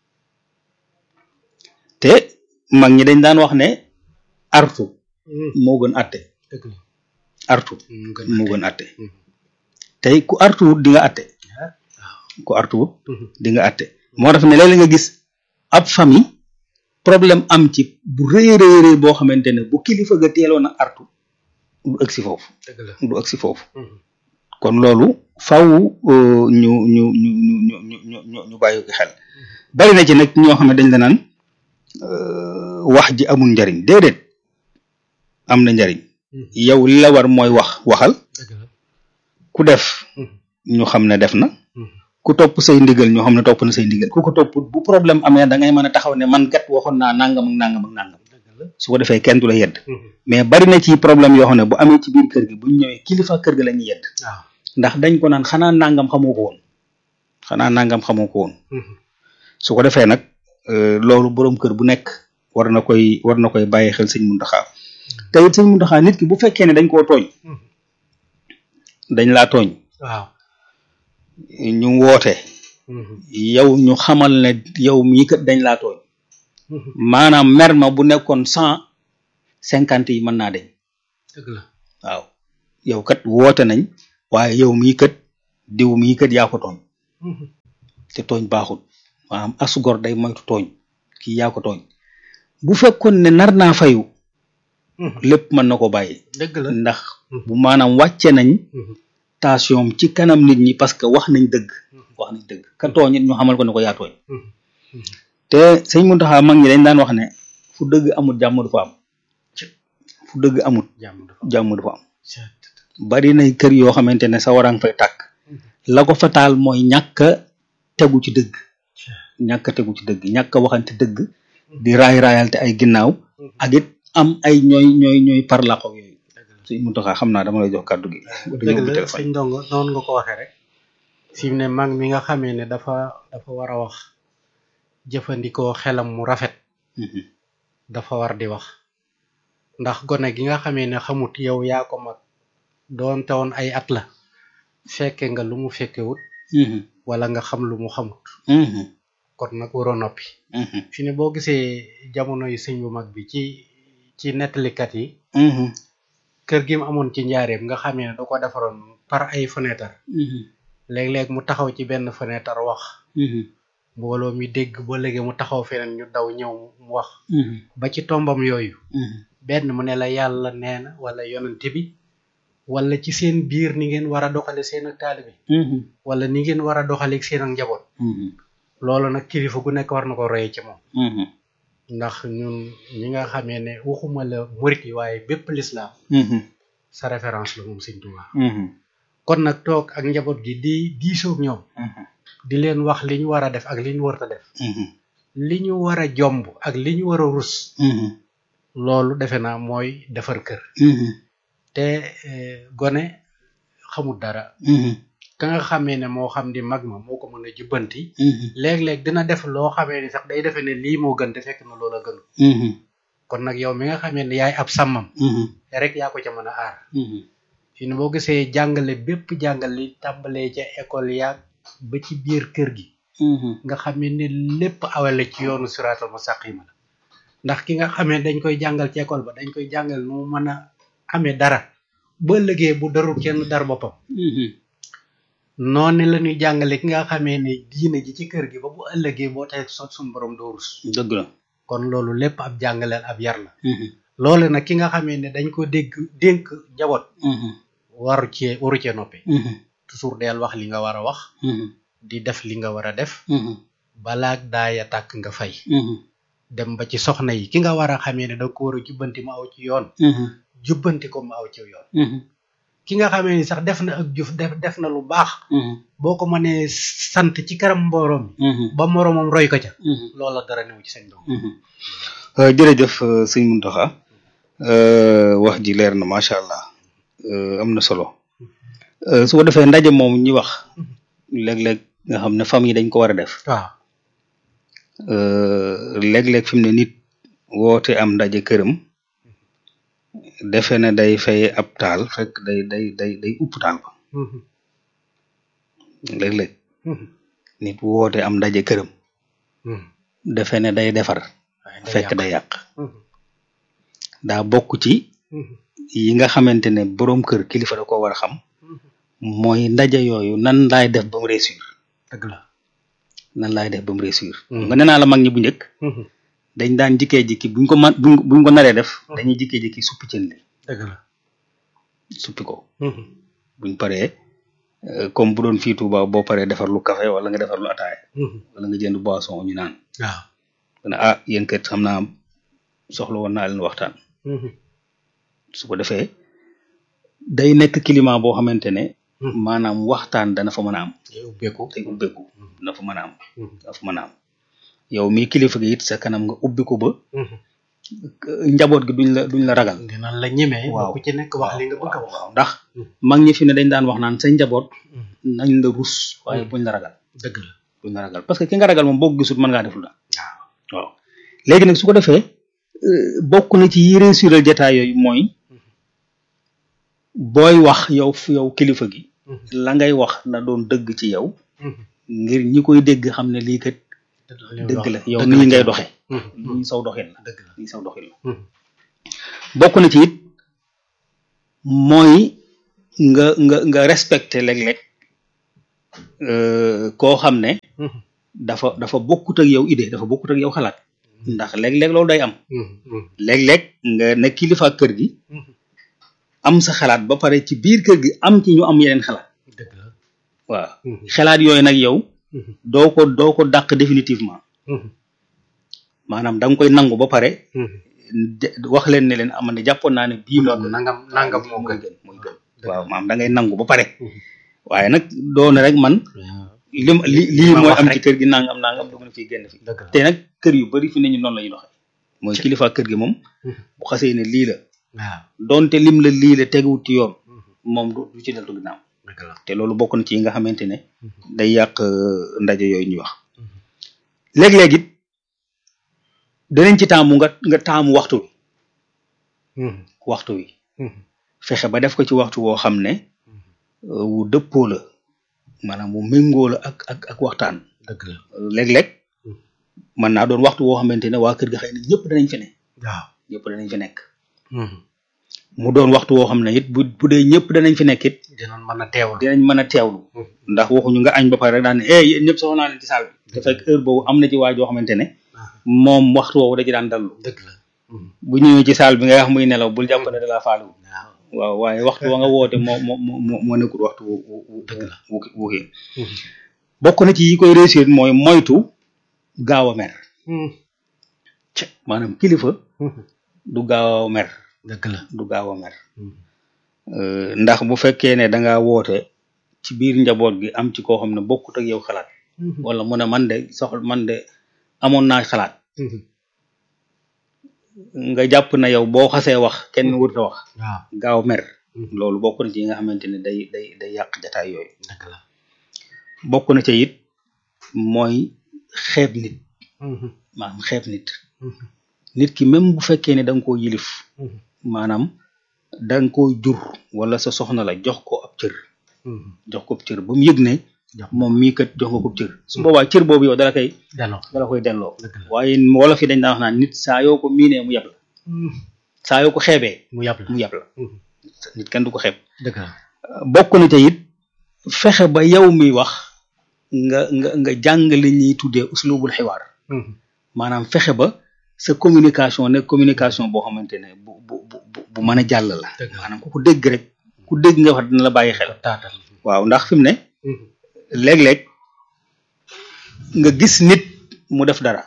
te mag ñi dañ daan wax ne artu moo gën atte dëgg la artu mu gën moo gën atte tey ku artuwut di nga atte ku artuwut di nga atte moo tax ne léeg-léeg nga gis ab famille problème am ci bu rëy a rëy rëy boo xamante ne bu kilifa ga teeloon a artu du ëgsi foofu dëgg la du ëgsi foofu kon loolu faw euh, ñu ñu ñu ñu ñu ñu ñu ñu ñu bàyyi ko xel bari na ci nag ñoo xam ne dañ la naan euh, wax ji amul njariñ déedéet am na njariñ yow li la war mooy wax waxal dëgg la ku def ñu xam ne def na ku topp say ndigal ñu xam ne topp na say ndigal ku ko topp bu problème amee da ngay mën a taxaw ne man kat waxoon naa nangam ak nangam ak nangam dëgg la su ko defee kenn du la yedd mais bari na ci problème yoo xam ne bu amee ci biir kër gi bu ñu ñëwee kilifa kër gi la ñuy yedd waaw ndax dañ ko naan xanaa nangam xamoo ko woon xanaa nangam xamoo ko woon su ko defee nag euh, loolu boroom kër bu nekk war na koy war na koy bàyyi xel sëñ Muntaxa te it sëñ Muntaxa nit ki bu fekkee ne dañ koo tooñ dañ laa tooñ waaw ñu woote yow ñu xamal ne yow mii kat dañ laa tooñ maanaam mer ma bu nekkoon cent cinquante yi mën naa deñ dëgg la waaw yow kat woote nañ waaye yow mii kat diw mii kat yaa ko tooñ te tooñ baaxul maanaam asugor day moytu tooñ kii yaa ko tooñ bu fekkoon ne nar naa fayu lépp mën na ko bàyyi dëgg la ndax bu maanaam wàcce nañ tension ci kanam nit ñi parce que wax nañ dëgg wax nañ dëgg ka tooñ it ñu xamal ko ne ko yaa tooñ te sëñ Muntaxa mag ñi dañ daan wax ne fu dëgg amut jàmm du fa am fu dëgg amut jàmm dafa jàmm du fa am bari na kër yoo xamante ne sa warang fay tàkk la ko fa taal mooy ñàkk a tegu ci dëgg ñàkk a tegu ci dëgg ñàkk a waxante dëgg di raay raayalte ay ginnaaw ak it am ay ñooy ñooy ñooy parlaxo yooyu sëñ Muntaxa xam naa dama lay jox kàddu gi dëgg la sëñ ndongo noonu nga ko waxee rek fi mu ne mag mi nga xamee ne dafa dafa war a wax jëfandikoo xelam mu rafet dafa war di wax ndax gone gi nga xamee ne xamut yow yaa ko mag doonte woon ay at la fekke nga lu mu fekkewut wala nga xam lu mu xamut kon nag waroo noppi fi ne boo gisee jamono yi sëñ bu mag bi ci ci nettalikat yi kër gi mu amoon ci njaareem nga xamee ne da ko defaroon par ay fenêtre léeg-léeg mu taxaw ci benn fenêtre wax mbooloo mi dégg ba léegi mu taxaw feneen ñu daw ñëw mu wax ba ci tombam yooyu benn mu ne la yàlla nee na wala yonent bi wala ci seen biir ni ngeen war a doxale seen ak taalibe wala ni ngeen war a doxale ak seen ak njaboot loolu nag kilifa gu nekk war na ko roye ci moom ndax ñun ñi nga xamee ne waxuma la murit yi waaye bépp lislaam sa référence la moom sëñ Tuubaa kon nag toog ak njaboot gi di diisoog ñoom di leen wax li ñu war a def ak li ñu warta def li ñu war a jomb ak li ñu war a rus loolu defe naa mooy defar kër te gone xamul dara ka nga xamee ne moo xam di mag ma moo ko mën a jubbanti léeg-léeg dina def loo xamee ni sax day defe ne lii moo gën te fekk na loola gënu kon nag yow mi nga xamee ne yaay ab sàmmam rek yaa ko ca mën a aar fi ne boo gisee jàngale bépp jàngale li tàmbalee ca école yaag ba ci biir kër gi nga xamee ne lépp awale ci yoonu siraatal mustaqima la ndax ki nga xamee dañ koy jàngal ci école ba dañ koy jàngal nu mu mën a amee dara ba ëllëgee bu darul kenn dar boppam noonu la ñuy jàngale ki nga xamee ne diine ji ci kër gi ba bu ëllëgee boo tey sot suñu borom doo rus dëgg la kon loolu lépp ab jàngaleel ab yar la loolu nag ki nga xamee ne dañ ko dégg dénk njaboot waru cee waru cee noppi toujours del wax li nga war a wax di def li nga war a def balaag daaya tàkk nga fay dem ba ci soxna yi ki nga war a xamee ne da ko war a jubbanti mu aw ci yoon jubbanti ko mu aw ci yoon ki nga xamee ni sax def na ak jëf def def na lu baax boo ko mënee sant ci kanam mbooroom ba moroomam roy ko ca loola dara newu ci seen doom jërëjëf sëñ Muntaxa wax ji leer na macha allah am na solo su ko defee ndaje moom ñi wax léeg-léeg nga xam ne famille dañ ko war a def waaw léeg-léeg fi mu ne nit woote am ndaje këram defe ne day fay ab taal fekk day day day day upp taal ba léeg-léeg nit woote am ndaje këram defe ne day defar fekk day yàq daa bokk ci yi nga xamante ne boroom kër kilifa da ko war a xam mooy ndaje yooyu nan laay def ba mu réussir dëgg la nan laay def ba mu réussir nga nee naa la mag ñi bu njëkk dañ daan jikkee jikki buñ ko man buñ buñ ko naree def dañuy jikkee jikki suppi cën li dëgg la suppi ko buñ paree comme bu doon fii Tuuba boo paree defar lu café wala nga defar lu ataaya wala nga jënd boisson ñu naan waaw ne ah yéen kat xam naa soxla woon naa leen waxtaan su ko defee day nekk climat boo xamante ne maanaam waxtaan dana fa mën a am day ubbeeku day ubbeeku dana fa mën a am dana fa mën a am yow mii kilifa gi it sa kanam nga ubbi ko ba njaboot gi duñ la duñ la ragal dinañ la ñemee waaw ku ci nekk wax li nga bëgg a wax waaw ndax mag ñi fi ne dañ daan wax naan sa njaboot nañ la rus waaye buñ la ragal dëgg la buñ la ragal parce que ki nga ragal moom boo ko gisul mën ngaa def lu la waaw léegi nag su ko defee bokk na ci yi réussiral jataay yooyu mooy booy wax yow fu yow kilifa gi la ngay wax na doon dëgg ci yow ngir ñi koy dégg xam ne lii kat dëgg la yow nii ngay doxe lii saw doxin la dëgg la lii saw doxin la bokk na ci it mooy nga nga nga respecté léeg-léeg euh, koo xam ne dafa dafa bokkut ak yow idée dafa bokkut ak yow xalaat ndax léeg-léeg loolu day am léeg-léeg nga ne kilifa kër gi am sa xalaat ba pare ci biir kër gi am ci ñu am yeneen xalaat dëgg la waaw xalaat yooyu nag yow doo ko doo ko dàq définitivement maanaam da nga koy nangu ba pare de- wax leen ne leen am ne jàppoon naa ne bii moo gën nangam nangam moo mooy gën gën mooy gën waaw maanaam da ngay nangu ba pare waaye nag doone rek man li ma- li lii ma mooy wax am rek. ci kër gi nangam nangam dugg na fii génn fi dëgg la te nag kër yu bari fi ne ñu noonu la ñuy doxee mooy kilifa kër gi moom bu xasee ne lii la waaw donte lim la lii la teguwut ci yoon moom du du ci deltu ginnaaw dëgg la te loolu bokk na ci yi nga xamante ne day yàq euh, ndaje yooyu ñuy wax léeg-léeg it danañ ci taamu nga nga taamu waxtu wi waxtu wi fexe ba def ko ci waxtu woo xam ne euh, wu dëppoo la maanaam wu méngoo la ak ak ak waxtaan dëgg la léeg-léeg mën naa doon waxtu woo xamante ne waa kër ga xëy na ñëpp danañ fi ne waaw ñëpp danañ fi nekk mu doon waxtu woo xam ne it bu bu dee ñëpp danañ fi nekk it dinañ mën a teewlu dinañ mën a teewlu ndax waxuñu nga añ ba pare rek daan ne eh yéen ñëpp soxla naa leen ci saal bi te fekk heure boobu am na ci waa joo xamante ne moom waxtu woowu da ci daan dallu dëgg la bu ñëwee ci saal bi nga wax muy nelaw bul jàpp ne da laa faaliwu waaw waaw waaye waxtu wa nga woote moo moo moo moo nekkul waxtu wu wu wu Dëgg la. wu wu kii bokk na ci yi koy réussir mooy moytu gaaw a mer ci maanaam kilifa du gaaw a mer dëgg la du gaaw a mer Euh, ndax bu fekkee ne da ngaa woote ci biir njaboot gi am ci koo xam ne bokkut ak yow xalaat wala mu ne man de soxla man de amoon naa xalaat nga jàpp na yow boo xasee wax kenn wërta wax waaw gaaw mer loolu bokk na ci yi nga xamante ne day day day yàq jataay yooyu dëgg la bokk na ca it mooy xeeb nit maanaam xeeb nit nit ki même bu fekkee ne da nga koo yilif maanaam da nga koo jur wala sa soxna la jox ko ab cër jox ko ab cër ba mu yëg ne Jox moom mii kat jox nga ko ab cër su boobaa cër boobu yow dala koy delloo dala koy delloo dëgg la waaye wolof yi dañ daan wax naan nit saa yoo ko miinee mu yab la saa yoo ko xeebee mu yàpp la mu yab la nit kenn du ko xeeb dëgg la bokk na ca it fexe ba yow mi wax nga nga nga jàng li ñuy tuddee uslubul xiwaar maanaam fexe ba sa communication nekk communication boo xamante ne bu bu bu bu- bu mën a jàll la Dëgg la. maanaam ku ko dégg rek ku dégg nga wax dina la bàyyi xel taatal waaw ndax fi mu ne léeg-léeg nga gis nit mu def dara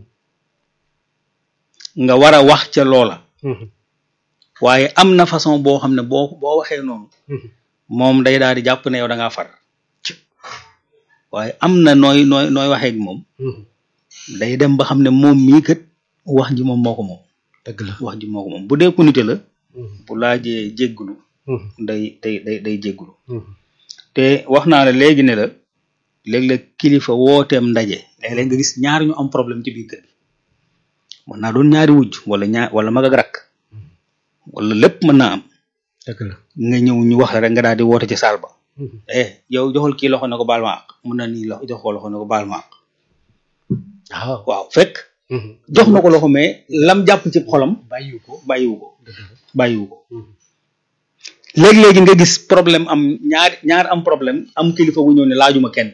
nga war a wax ca loola waaye am na façon boo xam ne boo boo waxee noonu moom day daal di jàpp ne yow da ngaa far waaye am na nooy nooy nooy waxee ak moom day dem ba xam ne moom mii kat wax ji moom moo ko moom dëgg la wax ji moo ko moom bu dee ku nite la bu laajee jéggulu day day day day jéggulu te wax naa la léegi ne la léeg-léeg kilifa wooteem ndaje léeg-léeg nga gis ñaar ñu am problème ci biir kër gi mën naa doon ñaari wujj wala ñaar wala mag ak rakk wala lépp mën naa am dëgg la nga ñëw ñu wax la rek nga daal di woote ci saal ba eh yow joxal kii loxo ne ko baal ma àq mun na nii loxo jox ko loxo ne ko baal ma àq waaw waaw fekk jox na ko loxo mais lam jàpp ci xolam bàyyiwu ko bàyyiwu ko dëgg la bàyyiwu ko léegi-léegi nga gis problème am ñaar ñaar am problème am kilifa gu ñëw ne laajuma kenn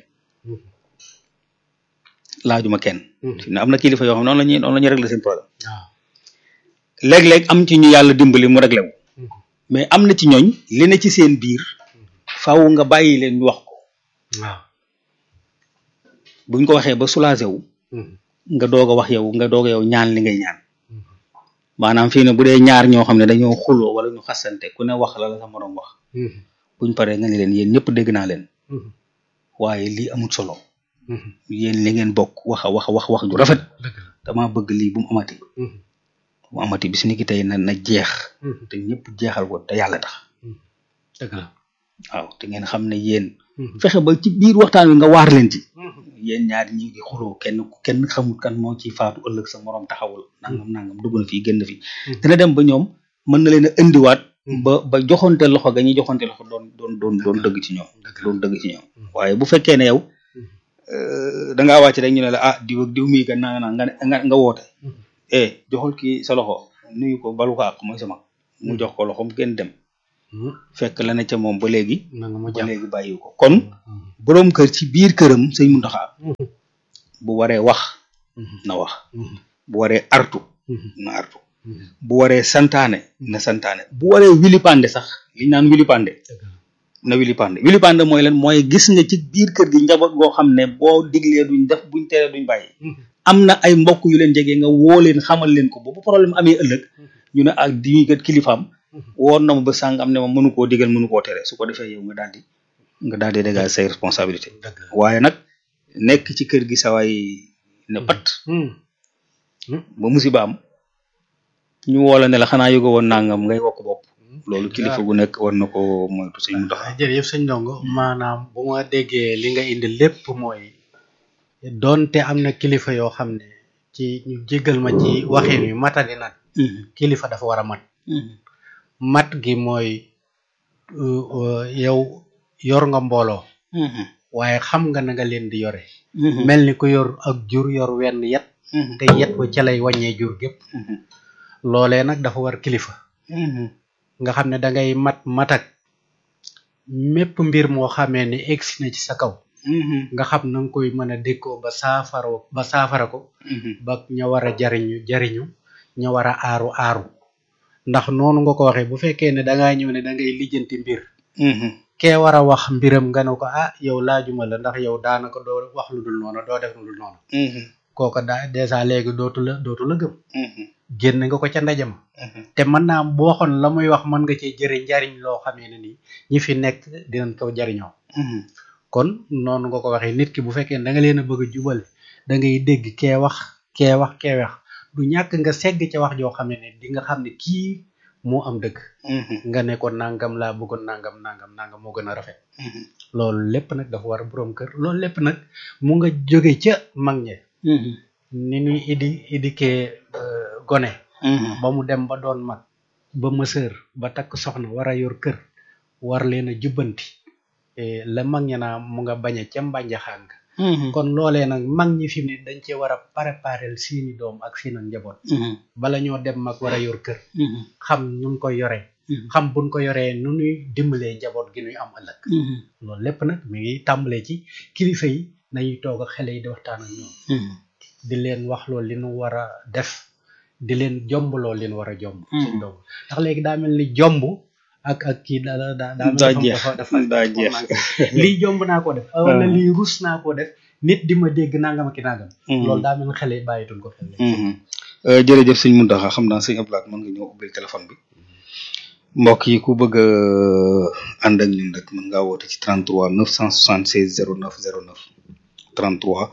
laajuma kenn fi ne am na kilifa yoo xam noonu la ñuy noonu la ñuy régler seen problème waaw léeg-léeg am ci ñu yàlla dimbali mu réglé wu mais am na ci ñooñ li ne ci seen biir faaw nga bàyyi leen ñu wax ko waaw buñ ko waxee ba soulagé wu nga doog a wax yow nga doog a yow ñaan li ngay ñaan maanaam fii ne bu dee ñaar ñoo xam ne dañoo xuloo wala ñu xasante ku ne wax la la sa moroom wax buñ paree nga ne leen yéen ñëpp dégg naa leen waaye lii amul solo yéen li ngeen bokk wax a wax a wax wax ju rafet dëgg la dama bëgg lii bu mu amati bu mu amati bis ni ki tey na na jeex te ñëpp jeexal ko te yàlla tax dëgg la waaw te ngeen xam ne yéen fexe ba ci biir waxtaan wi nga waar leen ci yéen ñaari ñi ngi xuloo kenn kenn xamul kan moo ci faatu ëllëg sa moroom taxawul nangam nangam dugg na fii génn fii dina dem ba ñoom mën na leen a indiwaat ba ba joxonte loxo ga ñuy joxonte loxo doon doon doon doon dëgg ci ñoom doon dëgg ci ñoom waaye bu fekkee ne yow da ngaa wàcc rek ñu ne la ah diw ak diw mii kat naa nga nga nga woote eh joxul kii sa loxo nuyu ko balu ko àq mooy sama mu jox ko loxom kenn dem fekk la ne ca moom ba léegi ba léegi bàyyi ko kon boroom kër ci biir këram sëñ Muntaxa bu waree wax na wax bu waree artu na artu bu waree santaane na santaane bu waree wilipande sax li naan wilipande na wilipande wilipande mooy lan mooy gis nga ci biir kër gi njaboot goo xam ne boo diglee duñ def buñ teree duñ bàyyi am na ay mbokk yu leen jege nga woo leen xamal leen ko ba bu problème amee ëllëg ñu ne ak di kat kilifaam woon na ma ba sàngam ne ma mënu koo digal mënu koo tere su ko defee yow nga daal di nga daal di dégager say responsabilité waaye nag nekk ci kër gi sawaay ne pat ba musiba am ñu woo la ne la xanaa yëgo woon nangam ngay wokk bopp loolu kilifa gu nekk war na ko moytu sëñ mu taxaw jërëjëf sëñ ndongo maanaam bu ma déggee li nga indi lépp mooy doonte am na kilifa yoo xam ne ci ñu jéggal ma ci waxin wi matadi nag kilifa dafa war a mat mat gi mooy yow yor nga mbooloo waaye xam nga na nga leen di yore mel ni ku yor ak jur yor wenn yet te yet wa ca lay wàññee jur gépp loolee nag dafa war kilifa nga xam ne dangay mat matak mépp mbir moo xamee ni egsi na ci sa kaw nga xam na nga koy mën a dékkoo ba saafara ba saafara ko ba ña war a jariñu jariñu ña war a aaru aaru ndax noonu nga ko waxee bu fekkee ne dangaa ñëw ne da ngay lijjanti mbir kee war a wax mbiram nga ne ko ah yow laajuma la ndax yow daanaka doo wax lu dul noonu doo def lu dul noonu kooka daa dèjà léegi dootu la dootu la gëm génn nga ko ca ndaje ma te mën naa boo waxoon la muy wax mën nga cee jëri njariñ loo xamee ne nii ñi fi nekk dinañ ko jariñoo kon noonu nga ko waxee nit ki bu fekkee da nga leen a bëgg a jubale da ngay dégg kee wax kee wax kee wax du ñàkk nga segg ca wax joo xam ne di nga xam ne kii moo am dëgg nga ne ko nangam laa bëggoon nangam nangam nangam moo gën a rafet loolu lépp nag dafa war a borom kër loolu lépp nag mu nga jóge ca mag ñe ni ñuy idi idikee gone ba mu dem ba doon mag ba mësër ba takk soxna war a yor kër war leen a jubbanti la mag ña naa mu nga bañ a ca mbànjaxaan nga kon loolee nag mag ñi fi mu ne dañ cee war a préparer seeni doom ak seeni njaboot bala ñoo dem mag war a yor kër xam ñu koy yoree xam buñ ko yoree nu ñuy dimbalee njaboot gi ñuy am ëllëg loolu lépp nag mi ngi tàmbalee ci kilifa yi nañuy toog ak xale yi di waxtaan ak ñoom di leen wax loolu li nu war a def di leen jomb loolu li nu war a jomb seen doom ndax léegi daa mel ni jomb ak ak kii da da daa dafa dafa daa jeex lii jomb naa ko def wala lii rus naa ko def nit di ma dégg nangam ak nangam loolu daa mel ni xale yi bàyyituñ ko xel jërëjëf sëñ Muntaxa xam naa sëñ Ablaat mën nga ñëw ubbil téléphone bi mbokk yi ku bëgg a ànd ak ñun rek mën ngaa woote ci 33 976 09 09 33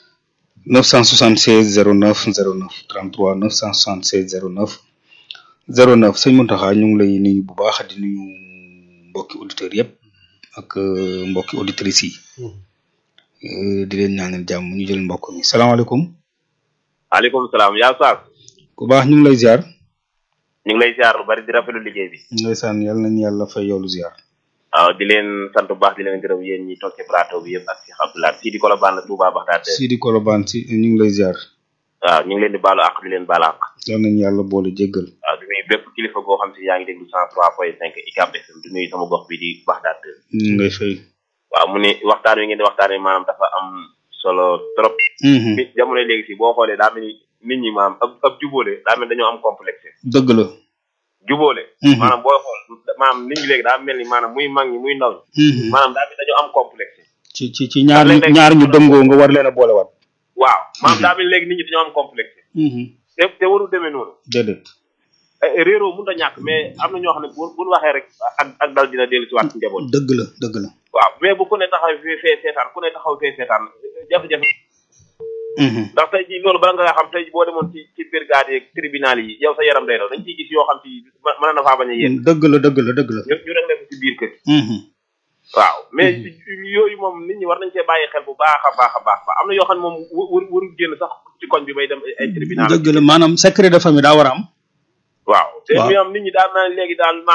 976 09 09 33 976 09 09 sëñ Muntaxa ñu ngi lay nuyu bu baax di nuyu mbokki auditeurs yëpp ak mbokki auditrices yi di leen ñaanal jàmm ñu jël mbokk mi salaamaaleykum. maaleykum salaam yaa Saas. ku baax ñu ngi lay ziar. ñu ngi lay ziar lu bari di rafetlu liggéey bi. ndeysaan yàlla nañu yàlla fay yoolu ziar. waaw di leen sant bu baax di leen gërëm yéen ñi toog ci plateau bi yëpp ak Cheikh Abdoulaye Sidi Kolobane la Touba Baxdaad. Sidi Kolobane si ñu ngi lay ziar. waaw ñu ngi leen di baalu àq di leen baal àq. yal nañu yàlla boole jéggal. waaw di nuyu bépp kilifa goo xam si yaa ngi déglu cent trois point cinq ICAP FM di nuyu sama gox bi di Baxdaad. ñu ngi lay fay. waaw mu ne waxtaan wi ngeen di waxtaanee maanaam dafa am solo trop. bi jamono léegi si boo xoolee daa mel ni nit ñi maanaam ab ab jubóole daa mel dañoo am complexe. dëgg la. jubóole. maanaam booy xool maanaam nit ñi léegi daa mel ni maanaam muy mag ñi muy ndaw ñi. maanaam daa mel dañoo am complexe. ci ci ci ñaar ñaar ñu dëngoo nga war leen a boolewaat. waaw maanaam daa mel léegi nit ñi dañoo am complexe. te te warul demee noonu. déedéet. réeroo mënut a ñàkk mais am na ñoo xam ne bu bu waxee rek ak ak dal dina dellu si waat ci njaboot. dëgg la dëgg la. waaw mais bu ku ne taxaw fee fee seetaan ku ne taxaw fee seetaan jafe-jafe. ndax tey jii loolu bala nga xam tey boo demoon ci ci brigade yeeg tribunal yi yow sa yaram day daw dañ ciy gis yoo xam ci mën na faa bañ a yéen. dëgg la dëgg la dëgg la. ñu ñu rek ci biir kër waaw mais yooyu moom nit ñi war nañ cee bàyyi xel bu baax a baax a baax am na yoo xam ne moom wër warul génn sax ci koñ bi bay dem ay tribunal dëgg la maanaam secret de famille daa war a am. waaw te ñu am nit ñi daal naa léegi daal maam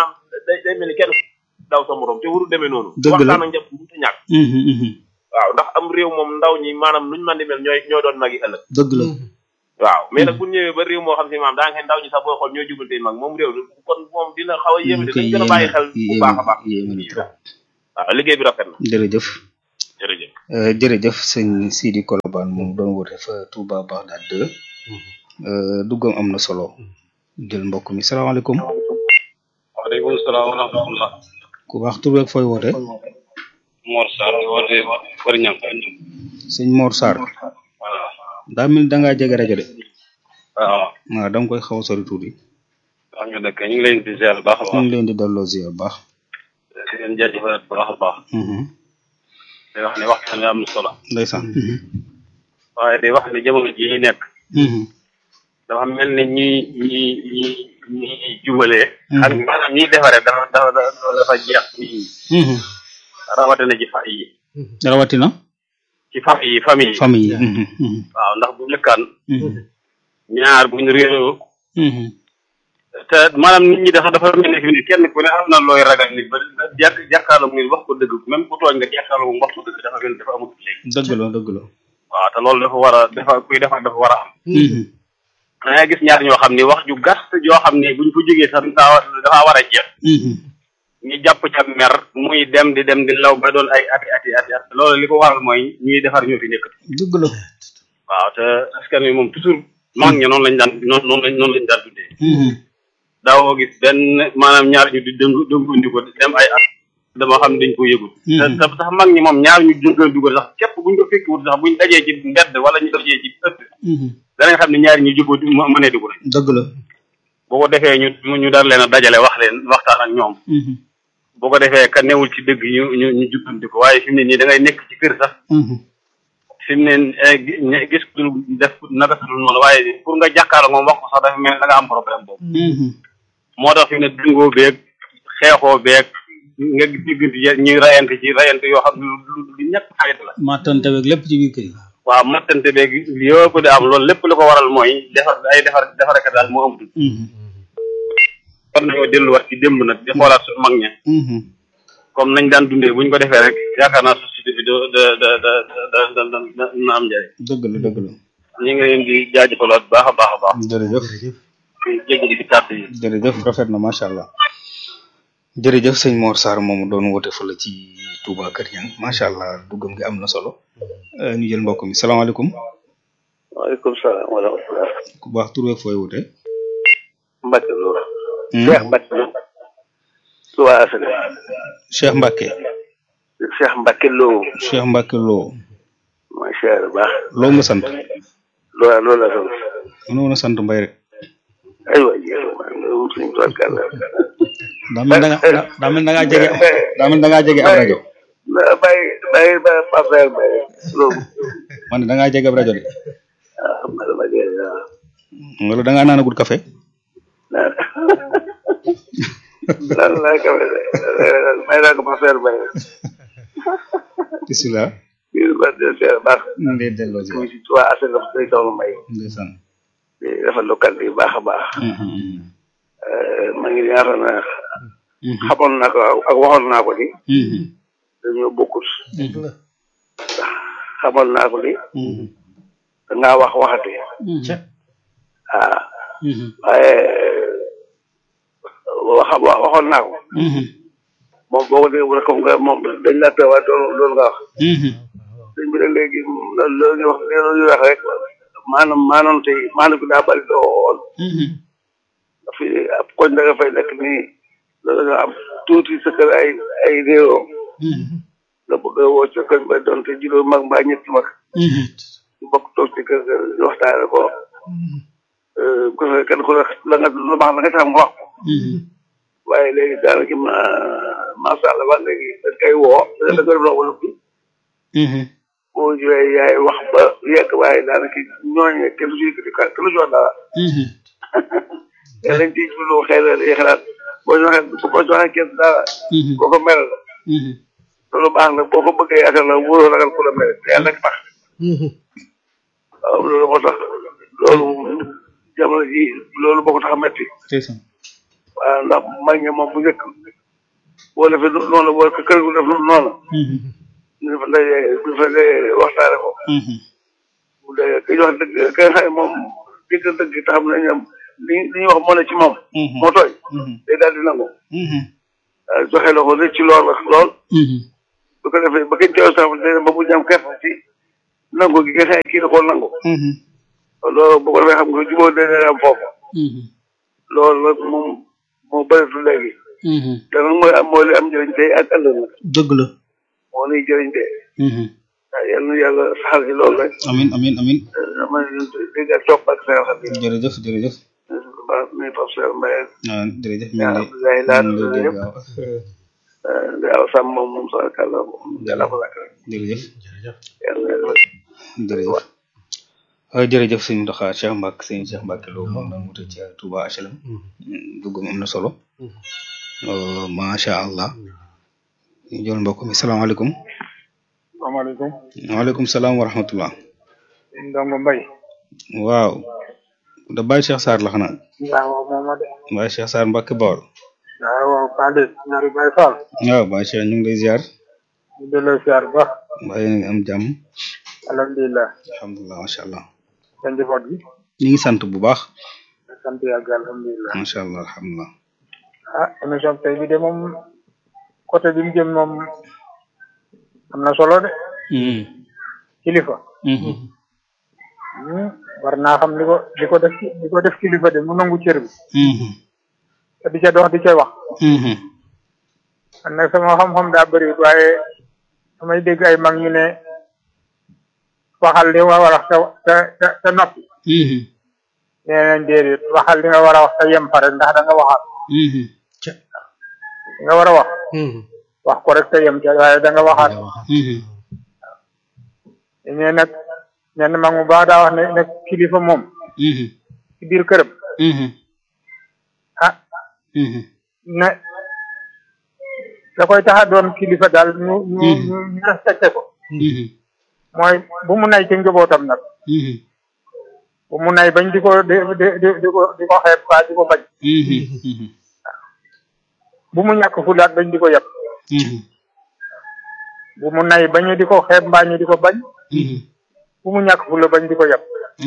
day day mel ni kenn daw sa morom te waru demee noonu Dëgg la. waxtaan ak njab bu ñàkk waaw ndax am réew moom ndaw ñi maanaam nuñ man di mel ñooy ñoo doon magi ëllëg dëgg la waaw mais nag bu ñëwee ba réew moo xam si maam daa nga ndaw ñi sax boo xool ñoo jubante mag moom réew kon moom dina xaw a yéeme de dañ gën a bàyyi xel bu baax a baax yéeme na trop waaw liggéey bi rafet na jërëjëf jërëjëf Euh, jërëjëf sëñ Sidi Kolobane moom doon woote fa Touba Bagdad 2 euh, duggam am na solo jël mbokk mi salaamaaleykum waaleykum salaam wa rahmatullah ku baax tur beeg fooy woote Mor Sarr woote Fari Ñang sëñ Mor Sarr voilà daa mel ni da ngaa jege rajo de waaw waaw da nga koy xaw a sori tuuti wax nga dëkk ñu ngi leen di ziar bu baax a ñu baax ngi leen di delloo ziar bu baax di leen jaajëfal bu baax a baax Mhm. di wax ne waxtaan wi am na solo ndeysaan waaye di wax ne jamono ji ñu nekk Mhm. dafa mel ni ñi ñi ñi ñi jubalee ak maanaam ñiy defaree dafa dafa dafa dafa jeex ci Mhm. rawatina ci fa yi rawatina ci famille yi famille yi famille yi Mhm. Mhm. waaw ndax bu njëkkaan Mhm. ñaar buñ réeroo Mhm. te maanaam nit ñi dafa dafa mel ni fi ni kenn ku ne am na looy ragal nit ba jàkk jàkkaarloo nit wax ko dëgg même ku tooñ nga jàkkaarloo moom wax ko dëgg dafa mel ni dafa amut léegi dëgg la dëgg la waaw te loolu dafa war a dafa kuy defar dafa war a am Mhm. da ngay gis ñaar ñoo xam ni wax ju gàtt joo xam ni buñ ko jógee sax daa dafa war a jeex Mhm. ñu jàpp ca mer muy dem di dem di law ba doon ay ati ati ati at loolu li ko waral mooy ñuy defar ñoo fi nekk dëgg la waaw te askan wi moom toujours mag ña noonu lañ daan noonu noonu lañ noonu lañ daan tuddee Mhm. daawoo gis benn maanaam ñaar ñu di dëng dëngandi ko dem ay at dama xam ne dañ ko yëgul te te sax mag ñi moom ñaar ñu dëngandi ko sax képp buñ ko fekki wut sax buñ dajee ci mbedd wala ñu dajee ci ëtt Mhm. danañ xam ne ñaari ñu jubóo mënee dugg nañ dëgg la boo ko defee ñu ñu dar leen a dajale wax leen waxtaan ak ñoom Mhm. boo ko defee ka newul ci dëgg ñu ñu ñu jubbanti ko waaye fi mu ne nii da ngay nekk ci kër sax Mhm. fi mu ne eh, gi- ñe- gis ku dul def naka su dul noonu waaye pour nga jàkkaarloo moom wax ko sax dafa mel ne da nga am problème boobu Mhm. moo tax fi mu ne dëngoo beeg xeexoo beeg nga diggante ya- ñuy rayante ci rayante yoo xam ne lu lu lu ñàkk xarit la mattante beeg lépp ci biir kër yi waaw mattante beeg yëpp di am loolu lépp li ko waral mooy defar ay defar defarekat daal moo amatul Mhm. war nañoo delluwaat ci démb nag di xoolaat suñu mag ña Mhm. comme nañ daan dundee buñ ko defee rek yaakaar naa société bi da da da da da da da da na am njëriñ dëgg la dëgg la ñu ngi leen di jaajëfalaat baax a baax a baax jërëjëf di jégalu ci kàddu yi jërëjëf rafet na macha allah jërëjëf sëñ Mor Sarr moomu doon woote fële ci Touba Kër Ñang macha allah duggam gi am na solo Euh, ñu jël mbokk mi salaamaaleykum waaleykum salaam wa rahmatulah. ku baax tur beeg fooy woote Mbacke Lo. Hmm? Cheikh Mbacke Lo. Touba Asale. Cheikh Mbacke Cheikh Mbacke Lo. Cheikh Mbacke Lo macha allah baax. loo nga sant loola loola sant. mënoo woon a sant mbay rek aywa jéem a ngi suñu tool kàlla. daa mel da nga daa mel da ngaa jege daa mel da ngaa jege ab rajo bàyyi bàyyi bàyyi ba Pape Baye loolu. man ne da ngaa jege ab rajo de ah xam nga dama dee waaw. wala da ngaa naanagul café lan laa ko may naa ko Pape Baye. bisimilah kii ba de seer baax. ñu ngi lay delloo si muy si Touba Asale wax dëgg soxna May. ndeysaan di rafetlu kàddu yi baax a baax. ma ngi yaakaar na xamoon naa ko ak waxoon naa ko ni dañoo bokkut xamoon naa ko ni dangaa wax waxati ah waaye waxa wa- waxoon naa ko moom boo ko dégg rek comme que moom dañ la teewaat loolu loolu nga wax dañ bi ne léegi loolu loolu ñu wax loolu ñu wax rek maanaam maanaam tey maanaam bi daa bari lool fi ab koñ da nga fay nekk nii loolu nga am tuuti sa kër ay ay réewoo nga bëgg a woo sa kër ba doon te juróom mag mbaa ñetti mag ñu bokk toog ci kër ga ñu waxtaane ko bu ko defee kenn ku ne la nga lu baax la nga tax mu wax ko waaye léegi daanaka ma macha allah ba léegi dañ koy woo da nga def loo wala boo ñëwee yaay wax ba yegg waaye daanaka ñooñu kenn du ci yëkkati ka kenn du ci wax dara te lañ ciy jublu xëy na day xalaat boo ñu waxee boo ñu waxee kenn dara koo ko mel la loolu baax na boo ko bëggee yaakaar la wóoroo ragal ku la mel te yàlla rek tax waaw loolu moo tax loolu jamono ji loolu moo ko tax a metti ndeysaan waaw ndax mag ñi moom bu njëkk boo defee noonu boo kër gu def noonu ñu fa daje ñu fa daje waxtaane ko bu dee ki wax dëgg ki nga xam ne moom dégg dëgg te xam ne ñoom li li ñuy wax moo ne ci moom moo tooy day daal di nangu waaw joxe la ko rëcc lool ak lool bu ko defee ba kenn teew sax day ba bu ñam kerte ci nangu gi nga xam ne kii da koo nangu loolu bu ko defee xam nga jubóo dana am foofu loolu nag moom moo bëreetu léegi te nag mooy am mooy li am njëriñ tey ak ëllëg nag dëgg la moo nuy jëriñ tey waaw yal na yàlla saxal ci loolu rek amin amin amin ma dégg ak topp ak seen xam jërëjëf jërëjëf ba nuy Pape Cheikh Mbaye ah jërëjëf mi yaa ngi Abdoulaye Laat lay dégg yëpp waaw waaw sàmm moom moom sa kàlla moom yàlla ko lakk rek jërëjëf yàlla yàlla jërëjëf ah jërëjëf sëñ Ndoxa Cheikh Mbacke sëñ Cheikh Mbacke Lo moom la mu ci Touba HLM duggum am na solo Euh, macha allah ñu jël mbokk mi salaamaaleykum salaamaaleykum waaleykum salaam wa rahmatullah ndongo mbay waaw da Baye Cheikh Sarr la xanaa waaw moom ma de Baye Cheikh Sarr Mbacke Bawol waaw waaw Pade ñaari Baye Fall waaw Baye Cheikh ñu ngi lay ziar ñu delloo siyaar bu baax mbaa yéen a ngi am jàmm alhamdulilah alhamdulilah macha allah sa njaboot gi ñu ngi sant bu baax sant yàgg alhamdulilah macha allah alhamdulilah ah émission tey bi de moom côté bi mu jëm moom am na solo de kilifa Hmm, war naa xam li ko li ko def li ko def kilifa de mu nangu cër bi te di ca dox di ca wax man nag sama xam-xam daa bëri waaye damay dégg ay mag ñu ne waxal li nga war a wax te te te noppi nee nañ déedéet waxal li nga war a wax te yem fa rek ndax da nga waxal li nga war a wax wax ko rek te yem ca waaye da nga waxaat ñee nag ñenn mag mu baax daa wax ne nag kilifa moom ci biir këram ah ne da koy tax a doon kilifa daal ñu ñu ñu ñu respecté ko mooy bu mu nay ci njabootam nag bu mu nay bañ di ko di di di di ko di ko xeeb faa di ko bañ bu mu ñàkk fulaat bañ di ko yab bu mu nay bañu di ko xeeb mbaa ñu di ko bañ bu mu ñàkk fula bañ di ko yab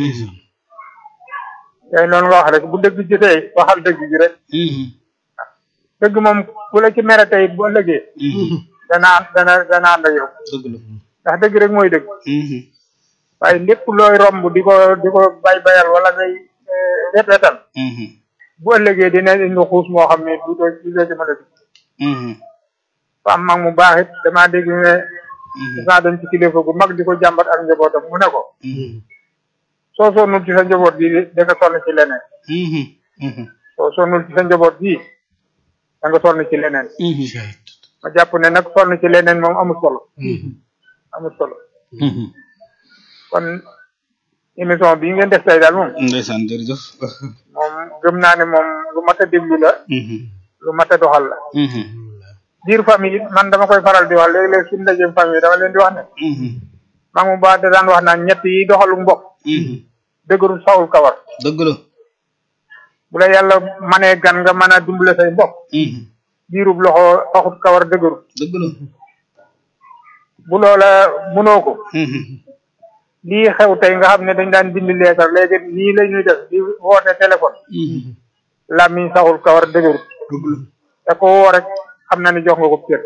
tey noonu nga wax rek bu dëgg jotee waxal dëgg gi rek dëgg moom ku la ci mere tey bu ëllëgee dana dana dana ànd ak yow ndax dëgg rek mooy dëgg waaye lépp looy romb di ko di ko bay bayal wala ngay wet wetal bu ëllëgee dina indi xuus moo xam ne du doo du doo ci mën a dugg fa am mag mu baax it damaa dégg ne dafa dem ci kilifa gu mag di ko jàmbat ak njabootam mu ne ko soo sonnul ci sa njaboot gi da nga sonn ci leneen soo sonnul ci sa njaboot gi da nga sonn ci leneen ma jàpp ne nag sonn ci leneen moom amul solo amul solo kon émission bii ngeen def tey daal moom ndeysaan jërëjëf moom gëm naa ne moom lu mat a déglu la lu mat a doxal la biir famille it man dama koy faral di wax léeg-léeg suñu ndajeem famille dama leen di wax ne maa mu baax da daan wax naan ñett yi doxalu mbokk dëgërul sawul kawar dëgg la bu la yàlla manee gan nga mën a dimbale say mbokk biirub loxo taxut kawar dëgërul dëgg la bu loola mënoo ko lii xew tey nga xam ne dañ daan bind leetar léegi nii la ñuy def di woote téléphone làmmiñ saxul kawar dëgërul te ko woo rek xam na ni jox nga ko cër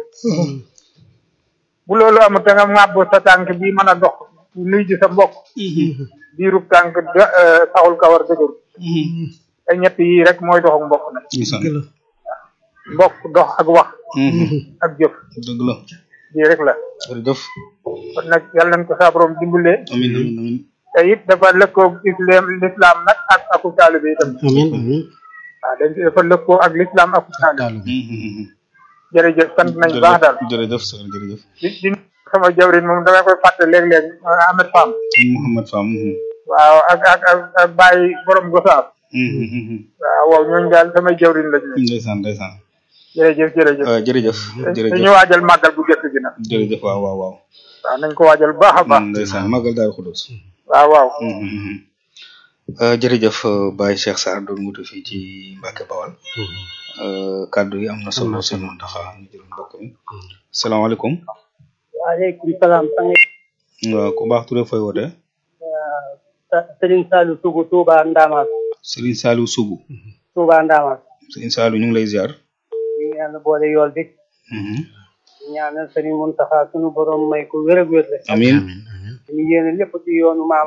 bu loolu amul te nga ŋàbb sa tànk bi mën a dox nuy ji sa mbokk biirub tànk saxul kawar dëgërul te ñett yii rek mooy dox ak mbokk nag mbokk dox ak wax ak jëf dëgg la lii rek la jërëjëf kon nag yàlla nañ ko saa borom dimbale amin amin amin te it dafa lëkkoo islam l'islam nag ak aku taalibe itam amin amin waaw dañ dafa lëkkoo ak l'islam ak taalibe jërëjëf sant nañ baax daal jërëjëf sër jërëjëf di di sama jawrin moom damay koy fàtte léeg-léeg Ahmed Fam Mouhamed Fam waaw ak ak ak ak Baye borom Gosaab waaw waaw ñooñu daal samay jawrin la ñu ndeysaan ndeysaan jërëjëf jërëjëf jërëjëf jërëjëf dañu waajal màggal bu jëkk gi nag jërëjëf waaw waaw waaw waaw nañ ko waajal bu baax a baax ndeysaan màggal daal xudus waaw waaw jërëjëf Baye Cheikh Sarr doon mutu fii ci Mbacke Bawal kàddu yi am na solo sëñ Mountakha ñu jël mbokk mi salaamaaleykum waaleykum salaam sang waaw ku baax Touré fooy woote Serigne Saliou Sougou Touba Ndamas Serigne Saliou Sougou Touba Ndamas Serigne Saliou ñu ngi lay ziar ñu ngi yàlla boole yool bi ñaanal Serigne Mountakha sunu borom may ko wér ak wér amiin ñu yéene lépp ci yoonu maam